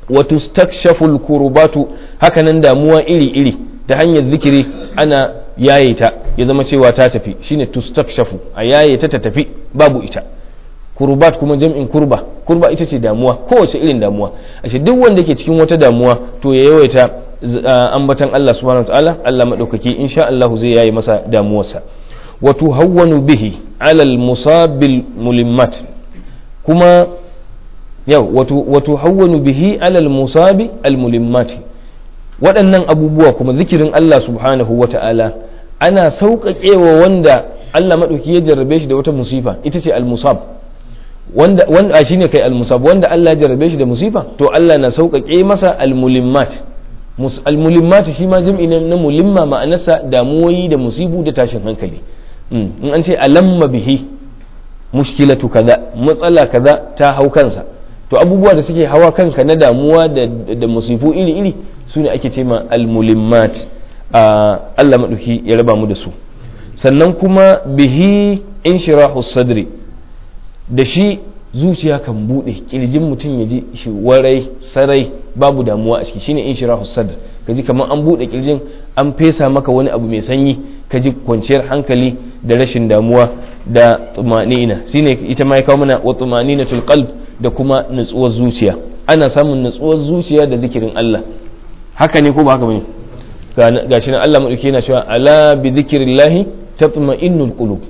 wa tustakshafu al-kurbatu hakanan damuwa iri iri ta hanyar zikiri ana yaye ta ya zama cewa ta tafi shine tustakshafu a yaye ta ta tafi babu ita kurbat kuma jam'in kurba kurba ita ce damuwa kowace irin damuwa ashe duk wanda ke cikin wata damuwa to ya yawaita ambatan Allah subhanahu wataala Allah madaukaki insha Allah zai yayi masa damuwarsa wa tuhawwanu bihi ala al-musabil mulimmat kuma yau wa tuhawwanu bihi ala al-musabi al-mulimmat waɗannan abubuwa kuma zikirin Allah subhanahu wataala ana sauƙaƙewa wanda Allah madauki ya jarrabe shi da wata musifa ita ce al-musab wanda wanda shine kai al-musab wanda Allah ya jarrabe shi da musifa to Allah na sauƙaƙe masa al-mulimmat al-mulimmat shi ma jam'i na mulimma ma'anarsa damuwoyi da musibu da tashin hankali in an ce alamma bihi mushkilatu kaza matsala kaza ta hau kansa to abubuwa da suke hawa kanka na damuwa da, da musifu iri iri su ne ake ce ma al-mulimmat Allah maɗauki ya raba mu da su sannan kuma bihi inshirahu sadri da shi zuciya kan bude kirjin mutum ya ji shi warai sarai babu damuwa a ciki shine inshirahu sadr kaji kamar an bude kirjin an fesa maka wani abu mai sanyi kaji kwanciyar hankali da rashin damuwa da tumanina shine ita ma ya kawo mana wa tumaninatul qalb da kuma nutsuwar zuciya ana samun nutsuwar zuciya da zikirin Allah haka ne ko ba haka bane gashi nan Allah madauki yana cewa ala bi zikrillahi tatma'innul qulub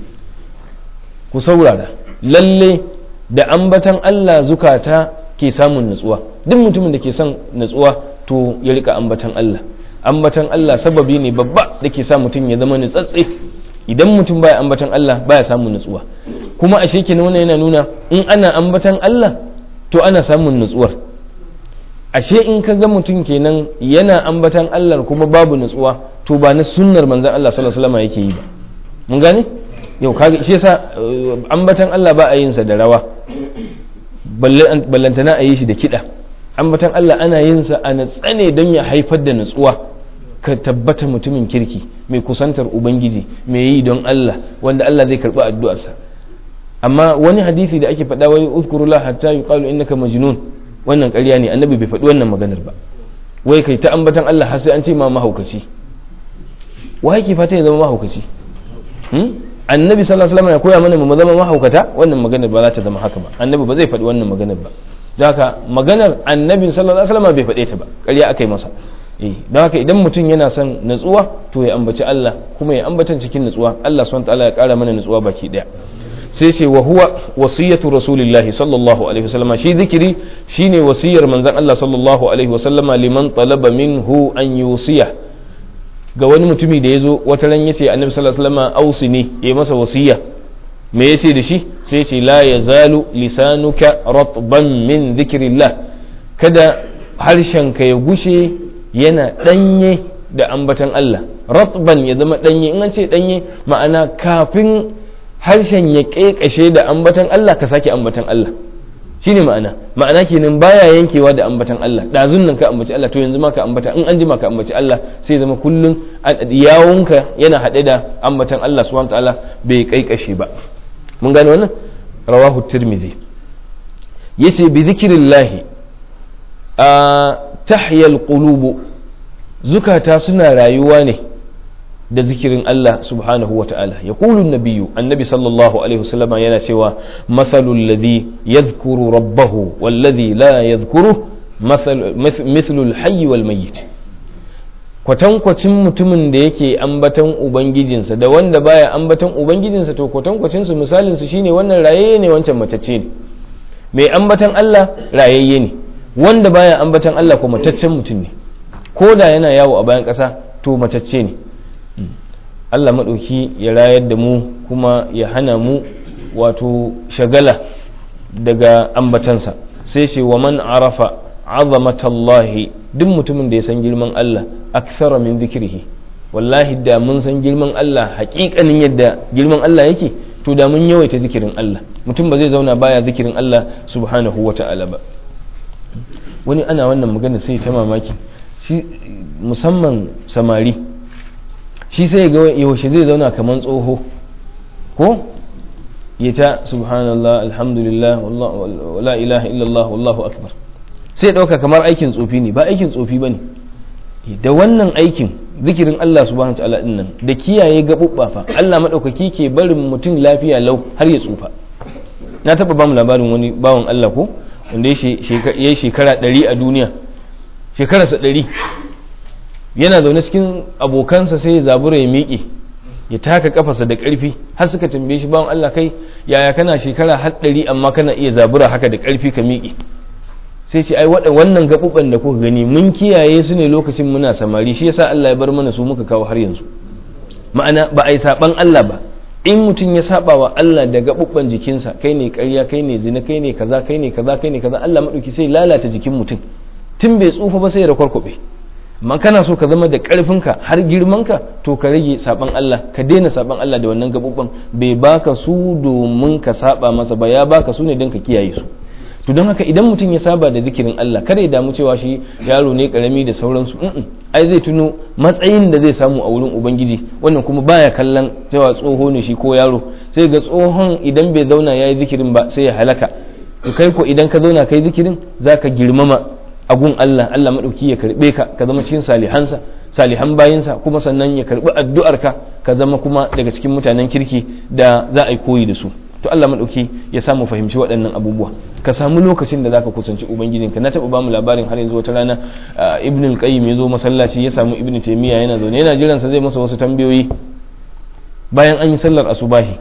ku saurara lalle da ambatan Allah zukata ke samun nutsuwa duk mutumin da ke son nutsuwa to ya rika ambatan Allah ambatan Allah sababi ne babba da ke sa mutum ya zama nutsatse idan mutum baya ambatan Allah baya samun nutsuwa kuma a shekin wannan yana nuna in ana ambatan Allah to ana samun nutsuwar ashe in ka ga mutum kenan yana ambatan Allah kuma babu nutsuwa to ba na sunnar manzon Allah sallallahu alaihi wasallam yake yi ba mun gane yau kaga shi yasa ambatan Allah ba a yin sa da rawa ballantana a yi shi da kiɗa ambatan Allah ana yin sa a natsane don ya haifar da nutsuwa ka tabbata mutumin kirki mai kusantar ubangiji mai yi don Allah wanda Allah zai karɓi addu'arsa amma wani hadisi da ake faɗa wai uzkurullah hatta yuqalu innaka majnun wannan ƙarya ne annabi bai faɗi wannan maganar ba wai kai ta ambatan Allah har sai an ce ma mahaukaci wa yake fata ya zama mahaukaci annabi sallallahu alaihi wasallam ya koya mana mu zama mahaukata wannan maganar ba za ta zama haka ba annabi ba zai faɗi wannan maganar ba haka maganar annabi sallallahu alaihi wasallam bai faɗe ta ba ƙarya aka yi masa eh don haka idan mutum yana son natsuwa to ya ambaci Allah kuma ya ambatan cikin natsuwa Allah subhanahu wataala ya ƙara mana natsuwa baki daya sai ce wa huwa wasiyatu rasulillahi sallallahu alaihi wasallama shi zikiri shine wasiyar manzon Allah sallallahu alaihi wasallama liman talaba minhu an yusiya ga wani mutumi da ya zo wata ran ya ce annabi sallallahu alaihi wasallam ausi ne ya masa wasiya me ya ce da shi sai ce la yazalu lisanuka ratban min dhikrillah kada harshenka ya gushe yana danye da ambatan Allah ratban ya zama danye in an ce danye ma'ana kafin harshen ya kekashe da ambatan Allah ka sake ambatan Allah shine ma'ana ma'ana kenan baya yankewa da ambatan Allah dazun nan ka ambaci Allah to yanzu ma ka ambata in an jima ka ambaci Allah sai zama kullun yawunka yana haɗe da ambatan Allah subhanahu ta'ala bai kaikashe ba mun gane wannan rawahu tirmidhi yace bi zikrillah a tahyal qulub zukata suna rayuwa ne da zikirin Allah subhanahu wa ta'ala ya ƙulun nabiyu annabi sallallahu alaihi wasallama yana cewa mathalul ladhi yadhkuru rabbahu wallazi la yadhkuru mithlul hayyi wal mayyit kwatankwacin mutumin da yake ambatan ubangijinsa da wanda baya ambatan ubangijinsa to kwatankwacin su misalin su shine wannan rayayye ne wancan matacce ne mai ambatan Allah rayayye ne wanda baya ambatan Allah ko mataccen mutum ne ko da yana yawo a bayan ƙasa to matacce ne Allah maɗauki ya rayar da mu kuma ya hana mu wato shagala daga ambatansa sai ce wa man arafa azamatallahi duk mutumin da ya san girman Allah akthara min zikrihi wallahi da mun san girman Allah hakikanin yadda girman Allah yake to da mun yawaita zikirin Allah mutum ba zai zauna baya zikirin Allah subhanahu wata'ala ba wani ana wannan magana sai ta mamaki shi musamman samari shi sai ga yaushe zai zauna kamar tsoho ko ya ta subhanallah alhamdulillah la ilaha illallah wallahu akbar sai ɗauka kamar aikin tsofi ne ba aikin tsofi ba ne da wannan aikin zikirin Allah subhanahu wa ta'ala nan da kiyaye gaɓuɓɓa fa Allah maɗaukaki ke barin mutum lafiya lau har ya tsufa na taɓa ba mu labarin wani bawan Allah ko wanda ya yi shekara ɗari a duniya shekararsa ɗari yana zaune cikin abokansa sai ya zabura ya miƙe ya taka kafarsa da ƙarfi har suka tambaye shi bawan Allah kai yaya kana shekara har ɗari amma kana iya zabura haka da ƙarfi ka miƙe sai ce ai wannan gaɓuɓɓan da kuka gani mun kiyaye su ne lokacin muna samari shi yasa Allah ya bar mana su muka kawo har yanzu ma'ana ba a yi saɓan Allah ba in mutum ya saba wa Allah da gaɓuɓɓan jikinsa kai ne ƙarya kai ne zina kai ne kaza kai ne kaza kai ne kaza Allah maɗauki sai lalata jikin mutum tun bai tsufa ba sai ya rakwarkwaɓe amma kana so ka zama da ƙarfinka har girmanka to ka rage saban Allah ka daina saban Allah da wannan gaɓuɓɓan bai baka su domin ka saba masa ba ya baka su ne don ka kiyaye su to don haka idan mutum ya saba da zikirin Allah kada ya damu cewa shi yaro ne karami da sauransu ai zai tuno matsayin da zai samu a wurin ubangiji wannan kuma baya kallon cewa tsoho ne shi ko yaro sai ga tsohon idan bai zauna yayi zikirin ba sai ya halaka to kai ko idan ka zauna kai zikirin zaka girmama agun Allah Allah madauki ya karbe ka ka zama cikin salihansa salihan bayinsa kuma sannan ya karbi addu'arka ka zama kuma daga cikin mutanen kirki da za a yi koyi da su to Allah madauki ya samu fahimci waɗannan abubuwa ka samu lokacin da zaka kusanci ubangijinka na taɓa bamu labarin har yanzu wata rana ibn al-qayyim ya zo masallaci ya samu ibn taymiya yana zaune yana jiran sa zai masa wasu tambayoyi bayan an yi sallar asubahi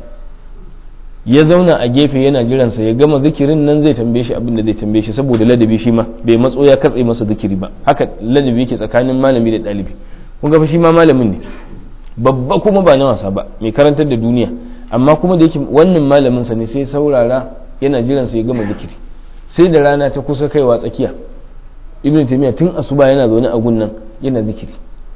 ya zauna a gefe yana jiran sa ya gama zikirin nan zai tambaye shi abin da zai tambaye shi saboda ladabi shi ma bai matso ya katse masa zikiri ba haka ladabi yake tsakanin malami da ɗalibi kun ga shi ma malamin ne babba kuma ba na wasa ba mai karantar da duniya amma kuma da yake wannan malamin sa ne sai saurara yana jiran sa ya gama zikiri sai da rana ta kusa kaiwa tsakiya ibn taymiya tun asuba yana zaune a gunnan yana zikiri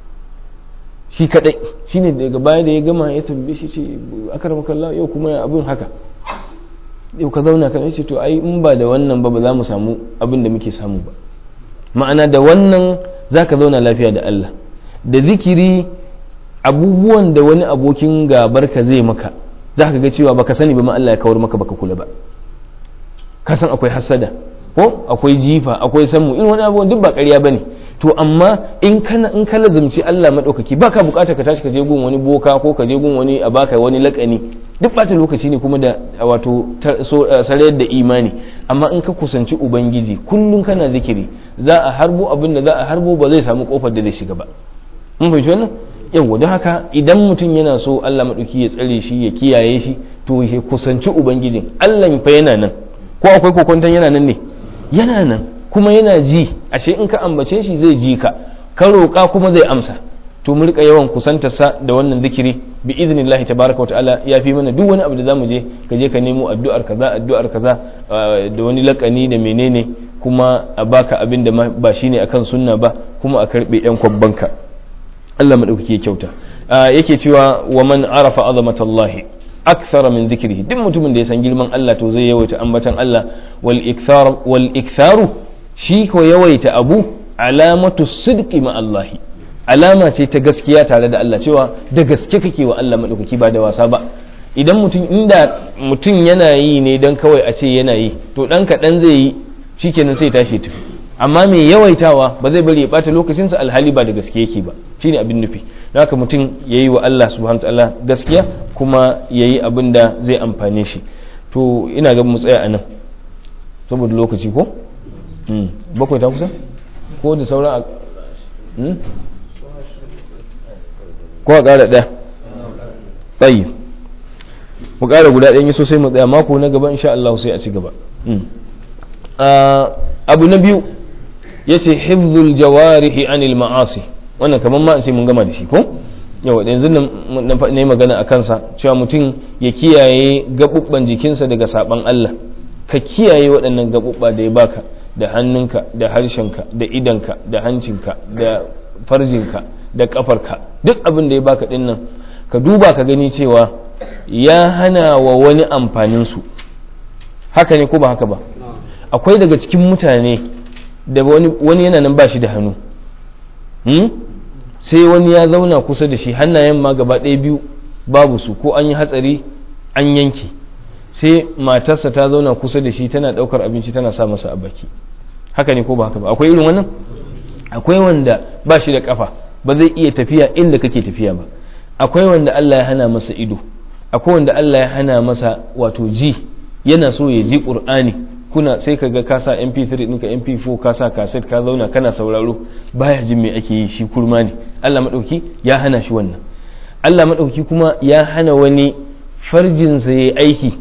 shi kadai shine daga baya da ya gama ya tambaye shi ce akramakallah yau kuma abin haka yau ka zauna kan yace to ai in ba da wannan ba ba za mu samu abin da muke samu ba ma'ana da wannan zaka zauna lafiya da Allah da zikiri abubuwan da wani abokin gabar ka zai maka za ka ga cewa baka sani ba ma Allah ya kawar maka baka kula ba ka san akwai hasada ko akwai jifa akwai sammu in wani abubuwan duk ba ƙarya bane to amma in kana in ka lazumci Allah madaukaki baka bukata ka tashi ka je gun wani boka ko ka je gun wani a baka wani lakani duk bata lokaci ne kuma da wato sarayar da imani amma in ka kusanci ubangiji kullum kana zikiri za a harbo abin da za a harbo ba zai samu kofar da zai shiga ba mun fahimci wannan yawa don haka idan mutum yana so Allah maɗauki ya tsare shi ya kiyaye shi to ya kusanci ubangijin Allah fa yana nan ko akwai kokonton yana nan ne yana nan kuma yana ji ashe in ka ambace shi zai ji ka ka roƙa kuma zai amsa to mu rika yawan kusantarsa da wannan zikiri bi idnillahi tabaraka wa ta'ala ya fi mana duk wani abu da zamu je ka je ka nemo addu'ar kaza addu'ar kaza da wani lakani da menene kuma a baka abin da ba shine akan sunna ba kuma a karbe yan kwabbanka Allah maɗaukaki ya kyauta yake cewa wa man arafa azamatallahi akthara min zikrihi duk mutumin da ya san girman Allah to zai yawaita ambatan Allah wal ikthar wal iktharu shi ko yawaita abu alamatu sidqi ma Allah alama ce ta gaskiya tare da Allah cewa da gaske kake wa Allah maɗaukaki ba da wasa ba idan mutum inda mutum yana yi ne dan kawai a ce yana yi to dan kaɗan zai yi shikenan sai tashi tafi amma mai yawaitawa ba zai bari ya bata lokacinsa alhali ba da gaske yake ba shine abin nufi haka mutum ya yi wa Allah subhanahu ta'ala gaskiya kuma ya yi abin da zai amfane shi to ina ga mu tsaya a nan saboda lokaci ko bakwai ta kusa ko da sauran a ko a ƙara ɗaya tsayi mu ƙara guda ɗaya yi sosai mu tsaya mako na gaba insha Allah sai a ci gaba abu na biyu ya ce hifzul jawarihi anil ma'asi wannan kamar ma sai mun gama da shi ko yawa yanzu na yi magana a kansa cewa mutum ya kiyaye gaɓuɓɓan jikinsa daga saɓan Allah ka kiyaye waɗannan gaɓuɓɓa da ya baka da hannunka da harshenka da idanka da hancinka da farjinka da ƙafarka duk abin da ya baka ɗin nan ka duba ka gani cewa ya hana wa wani amfaninsu haka ne ko ba haka ba akwai daga cikin mutane da wani yana nan ba shi da hannu sai wani ya zauna kusa da shi hannayen ma gaba ɗaya biyu babu su ko an yi hatsari an yanke sai matarsa ta zauna kusa da shi tana ɗaukar abinci tana sa masa a baki haka ne ko ba haka ba akwai irin wannan akwai wanda ba shi da kafa ba zai iya tafiya inda kake tafiya ba akwai wanda Allah ya hana masa ido akwai wanda Allah ya hana masa wato ji yana so ya ji qur'ani kuna sai ka ga ka sa mp3 ɗinka mp4 ka sa kaset ka zauna kana sauraro baya jin me ake yi shi kurma ne Allah maɗauki ya hana shi wannan Allah maɗauki kuma ya hana wani farjinsa ya aiki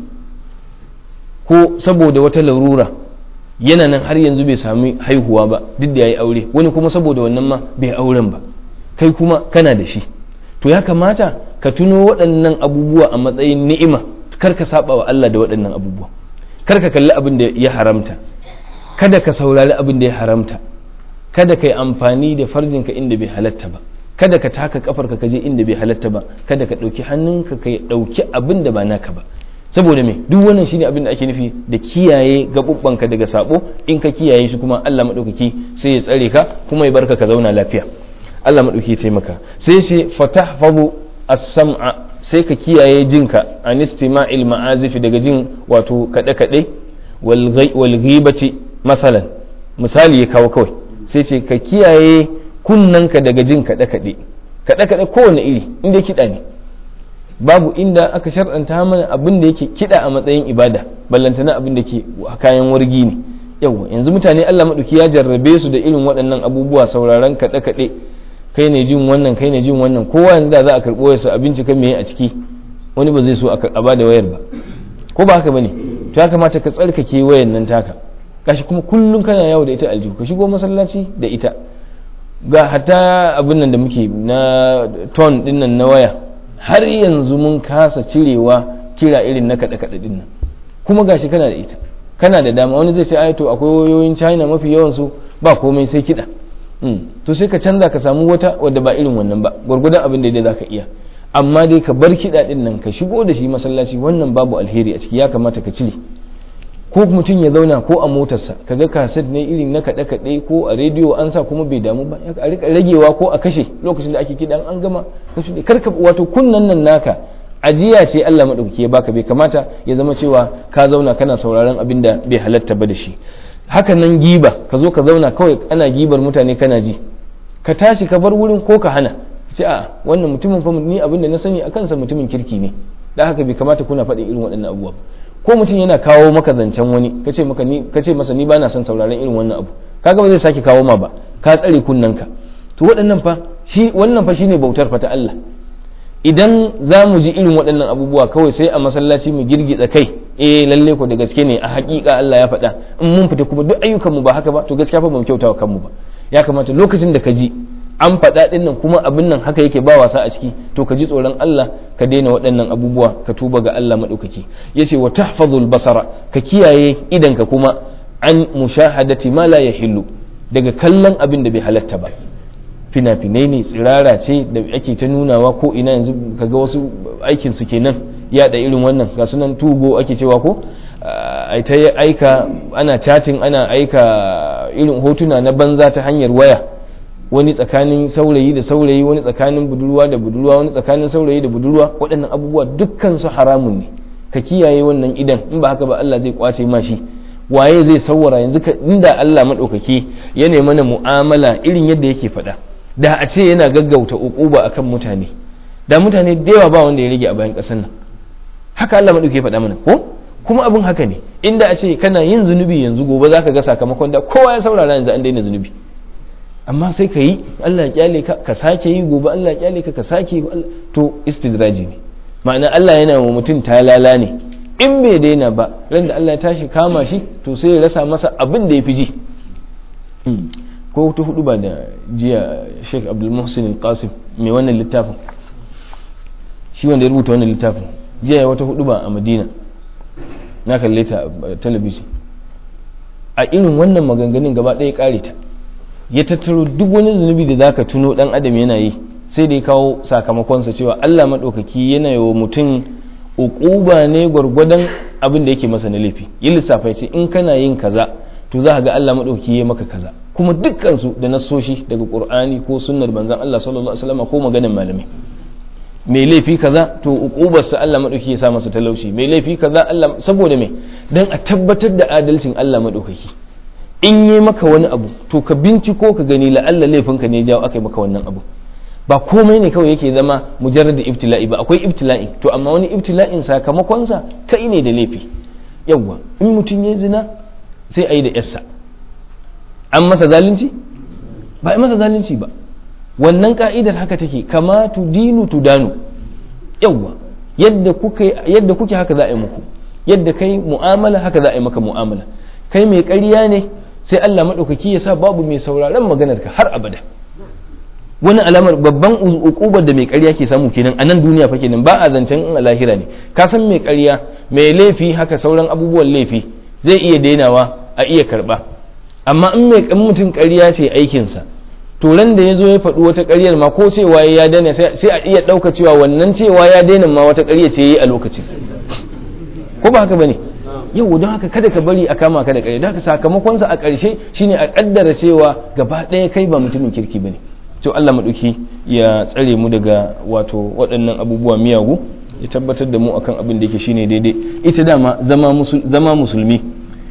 ko saboda wata larura yana nan har yanzu bai sami haihuwa ba duk da ya yi aure wani kuma saboda wannan ma bai auren ba kai kuma kana da shi to ya kamata ka tuno waɗannan abubuwa a matsayin ni'ima kar ka saba wa Allah da waɗannan abubuwa kar ka kalli abin da ya haramta kada ka saurari abin da ya haramta kada ka yi amfani da farjinka inda bai halatta ba kada ka taka kafarka ka je inda bai halatta ba kada ka ɗauki hannunka ka ɗauki abin da ba naka ba saboda me duk wannan shine abin da ake nufi da kiyaye gabubbanka daga sabo in ka kiyaye shi kuma Allah madaukaki sai ya tsare ka kuma ya barka ka zauna lafiya Allah madaukaki ya taimaka sai shi fatahfazu as-sam'a sai ka kiyaye jinka an istima'il ma'azifi daga jin wato kaɗe kaɗe wal ghibati masalan misali ya kawo kawai sai ce ka kiyaye kunnanka daga jin kaɗe kaɗe kaɗe kaɗe kowane iri inda kiɗa ne babu inda aka shar'anta mana abin da yake kiɗa a matsayin ibada ballantana abin da ke kayan wargi ne yawa yanzu mutane Allah maɗauki ya jarrabe su da irin waɗannan abubuwa sauraron kaɗe kaɗe kai ne jin wannan kai ne jin wannan kowa yanzu da za a karɓo wayarsa a bincika me a ciki wani ba zai so a ba da wayar ba ko ba haka bane to ya kamata ka tsarkake wayar nan taka gashi kuma kullum kana yawo da ita aljihu ka shigo masallaci da ita ga hata abin nan da muke na ton din nan na waya har yanzu mun kasa cirewa kira irin na kaɗe kaɗe din nan kuma gashi kana da ita kana da dama wani zai ce ai to akwai wayoyin china mafi yawan su ba komai sai kiɗa to sai ka canza ka samu wata wadda ba irin wannan ba gwargwadon abin da dai za ka iya amma dai ka bar kiɗa ɗin nan ka shigo da shi masallaci wannan babu alheri a ciki ya kamata ka cire ko mutum ya zauna ko a motarsa ka ga kaset ne irin na kaɗe kaɗe ko a rediyo an sa kuma bai damu ba a rika ragewa ko a kashe lokacin da ake kiɗan an gama karka wato kunnan nan naka ajiya ce Allah maɗaukaki ya baka bai kamata ya zama cewa ka zauna kana sauraron abin da bai halatta ba da shi haka nan giba ka zo ka zauna kawai ana gibar mutane kana ji ka tashi ka bar wurin ko ka hana ce a wannan mutumin fa ni abin da na sani a kansa mutumin kirki ne da haka bai kamata kuna faɗin irin waɗannan abubuwa ko mutum yana kawo maka zancen wani ka ce maka ni ka ce masa ni bana son sauraron irin wannan abu kaga ba zai sake kawo ma ba ka tsare kunnanka to waɗannan fa shi wannan fa shine bautar fa ta Allah idan za mu ji irin waɗannan abubuwa kawai sai a masallaci mu girgiza kai eh lalle ko da gaske ne a haƙiƙa Allah ya faɗa in mun fita kuma duk ayyukan mu ba haka ba to gaskiya fa ba mu kyauta wa kanmu ba ya kamata lokacin da ka ji an faɗa ɗin nan kuma abin nan haka yake ba wasa a ciki to ka ji tsoron Allah ka daina waɗannan abubuwa ka tuba ga Allah maɗaukaki ya ce wa tahfazul basara ka kiyaye idanka kuma an mushahadati ma la yahillu daga kallon abin da bai halatta ba fina-finai ne tsirara ce da ake ta nunawa ko ina yanzu kaga wasu aikin su kenan yaɗa irin wannan ga sunan tugo ake cewa ko ai ta aika ana chatting ana aika irin hotuna na banza ta hanyar waya wani tsakanin saurayi da saurayi wani tsakanin budurwa da budurwa wani tsakanin saurayi da budurwa waɗannan abubuwa dukkan su haramun ne ka kiyaye wannan idan in ba haka ba Allah zai kwace ma shi waye zai saurara yanzu ka inda Allah madaukaki ya nemi mana mu'amala irin yadda yake faɗa da a ce yana gaggauta uquba akan mutane da mutane da yawa ba wanda ya rage a bayan ƙasar nan haka Allah madaukaki ya faɗa mana ko kuma abin haka ne inda a ce kana yin zunubi yanzu gobe zaka ga sakamakon da kowa ya saurara yanzu an daina zunubi amma sai ka yi Allah ya kyale ka ka sake yi gobe Allah ya kyale ka ka sake yi to istidraji ne ma'ana Allah yana wa mutum talala ne in bai daina ba ran da Allah ya tashi kama shi to sai ya rasa masa abin da ya fi ji ko ta hudu ba da jiya Sheikh Abdul Muhsin Qasim mai wannan littafin shi wanda ya rubuta wannan littafin jiya wata hudu ba a Madina na kalle ta talabijin a irin wannan maganganun gaba ɗaya kare ta ya tattaro duk wani zunubi da zaka tuno dan adam yana yi sai da ya kawo sakamakonsa cewa Allah maɗaukaki yana yi wa mutum uquba ne gwargwadon abin da yake masa na laifi yi lissafa ce in kana yin kaza to za ga Allah maɗaukaki ya maka kaza kuma dukkan su da nasoshi daga Qur'ani ko sunnar manzon Allah sallallahu alaihi wasallam ko maganar malamai mai laifi kaza to uqubarsa Allah maɗaukaki ya sa masa talauci mai laifi kaza Allah saboda me dan a tabbatar da adalcin Allah maɗaukaki in yi maka wani abu to ka binciko ka gani la'alla laifinka ne jawo aka yi maka wannan abu ba komai ne kawai yake zama mujarrad ibtila'i ba akwai ibtila'i to amma wani ibtila'in sakamakonsa kai ne da laifi yawwa in mutum ya zina sai a yi da yarsa an masa zalunci ba a masa zalunci ba wannan ka'idar haka take kama tu dinu tu danu yawwa yadda kuke yadda kuke haka za a yi muku yadda kai mu'amala haka za a yi maka mu'amala kai mai ƙarya ne sai Allah maɗaukaki ya sa babu mai sauraron maganar ka har abada wani alamar babban ukubar da mai ƙarya ke samu kenan a nan duniya fa kenan ba a zancen in a lahira ne ka san mai ƙarya mai laifi haka sauran abubuwan laifi zai iya dainawa a iya karɓa amma in mai mutum ƙarya ce aikinsa to ran da ya zo ya faɗi wata ƙaryar ma ko cewa ya daina sai a iya ɗauka cewa wannan cewa ya daina ma wata ƙarya ce yi a lokacin ko ba haka bane yau don haka kada ka bari a kama ka da ƙarya don haka sakamakonsa a ƙarshe shine a ƙaddara cewa gaba ɗaya kai ba mutumin kirki bane to Allah maɗauki ya tsare mu daga wato waɗannan abubuwa miyagu ya tabbatar da mu akan abin da yake shine daidai ita dama zama musulmi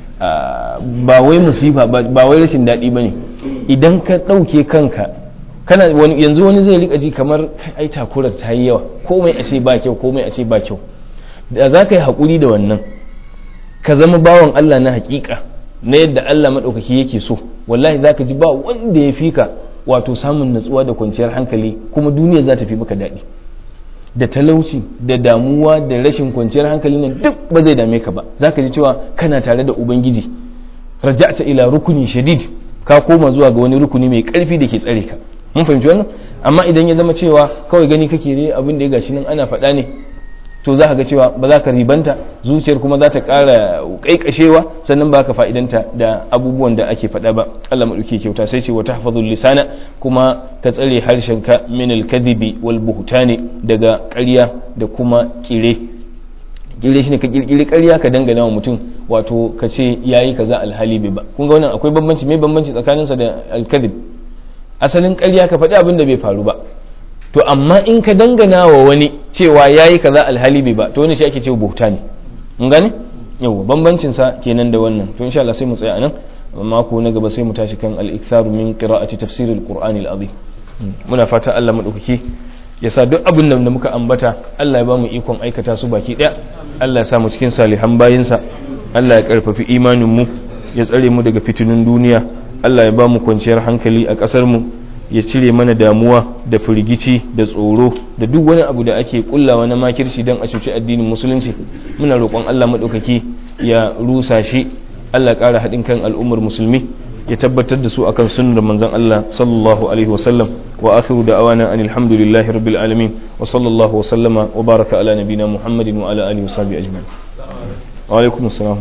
ba wai musifa ba wai rashin daɗi ba ne idan ka ɗauke kanka kana wani yanzu wani zai rika ji kamar ai takurar ta yi yawa komai a ce ba kyau komai a ce ba kyau da za ka yi haƙuri da wannan ka zama bawan Allah na haƙiƙa na yadda Allah maɗaukaki yake so wallahi za ka ji ba wanda ya fi ka wato samun natsuwa da kwanciyar hankali kuma duniya za ta fi maka daɗi da talauci da damuwa da rashin kwanciyar hankali nan duk ba zai dame ka ba za ka ji cewa kana tare da ubangiji raja'ta ila rukuni shadid ka koma zuwa ga wani rukuni mai karfi da ke tsare ka mun fahimci wannan amma idan ya zama cewa kawai gani kake ne abin da ya gashi nan ana faɗa ne to za ka ga cewa ba za ka ribanta zuciyar kuma za ta ƙara ƙaiƙashewa sannan ba ka fa'idanta da abubuwan da ake faɗa ba Allah maɗauki kyauta sai ce wata hafazul lisana kuma ka tsare harshenka min alkadhibi wal buhtani daga ƙarya da kuma ƙire ƙire shine ka ƙirƙiri ƙarya ka dangana wa mutum wato ka ce yayi kaza alhali bai ba kun ga wannan akwai bambanci me bambanci tsakaninsa da alkadhib asalin ƙarya ka faɗi abin da bai faru ba to amma in ka dangana wa wani cewa yayi kaza alhali bai ba to wani shi ake cewa buhta ne mun gane yawa bambancin sa kenan da wannan to insha Allah sai mu tsaya anan mako na gaba sai mu tashi kan al-iktharu min qira'ati tafsir al-qur'an al-azim muna fata Allah madaukaki ya sa duk abin da muka ambata Allah ya ba mu ikon aikata su baki daya Allah ya sa mu cikin salihan bayinsa Allah ya karfafi imanin mu ya tsare mu daga fitinun duniya Allah ya ba mu kwanciyar hankali a ƙasar mu ya cire mana damuwa da firgici da tsoro da duk wani abu da ake kullawa na makirci don a cuci addinin musulunci muna roƙon Allah maɗaukaki ya rusa shi Allah ƙara haɗin kan al'ummar musulmi ya tabbatar da su akan sunnar manzon Allah sallallahu alaihi wasallam wa akhiru da'awana anil hamdulillahi rabbil alamin wa sallallahu wa sallama wa baraka ala nabina muhammadin wa ala alihi wa sahbihi ajma'in wa alaikum assalam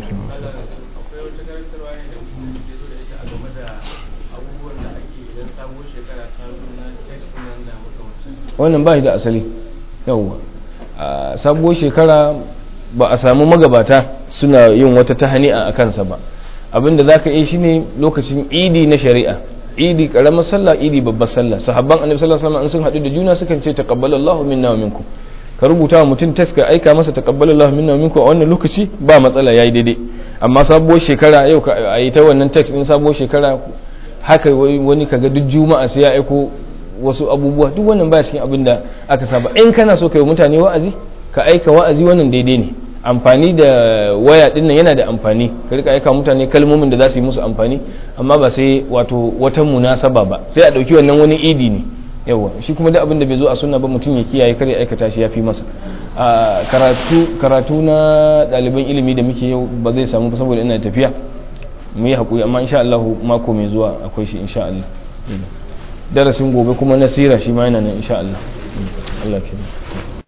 wannan ba shi da asali yawwa a sabuwar shekara ba a samu magabata suna yin wata tahani'a a kansa ba abinda za ka yi shi ne lokacin idi na shari'a idi karamar sallah idi babbar sallah sahabban annabi sallallahu alaihi wasallam sun haɗu da juna sukan ce taqabbalallahu minna wa minkum ka rubuta wa mutum text ka aika masa taqabbalallahu minna wa minkum a wannan lokaci ba matsala yayi daidai amma sabuwar shekara yau ka ayi ta wannan text din sabuwar shekara haka wani kaga duk juma'a sai ya aiko wasu abubuwa duk wannan baya cikin abin da aka saba in kana so kai mutane wa'azi ka aika wa'azi wannan daidai ne amfani da waya din nan yana da amfani ka rika aika mutane kalmomin da za su yi musu amfani amma ba sai wato wata munasaba ba sai a dauki wannan wani idi ne yawa shi kuma duk abin da bai zo a sunna ba mutum ya kiyaye kar ya aikata shi yafi masa a karatu karatu na ɗaliban ilimi da muke yau ba zai samu saboda ina tafiya mu yi hakuri amma insha Allah mako mai zuwa akwai shi insha Allah darasin gobe kuma nasira shi ma yana nan insha Allah Allah ke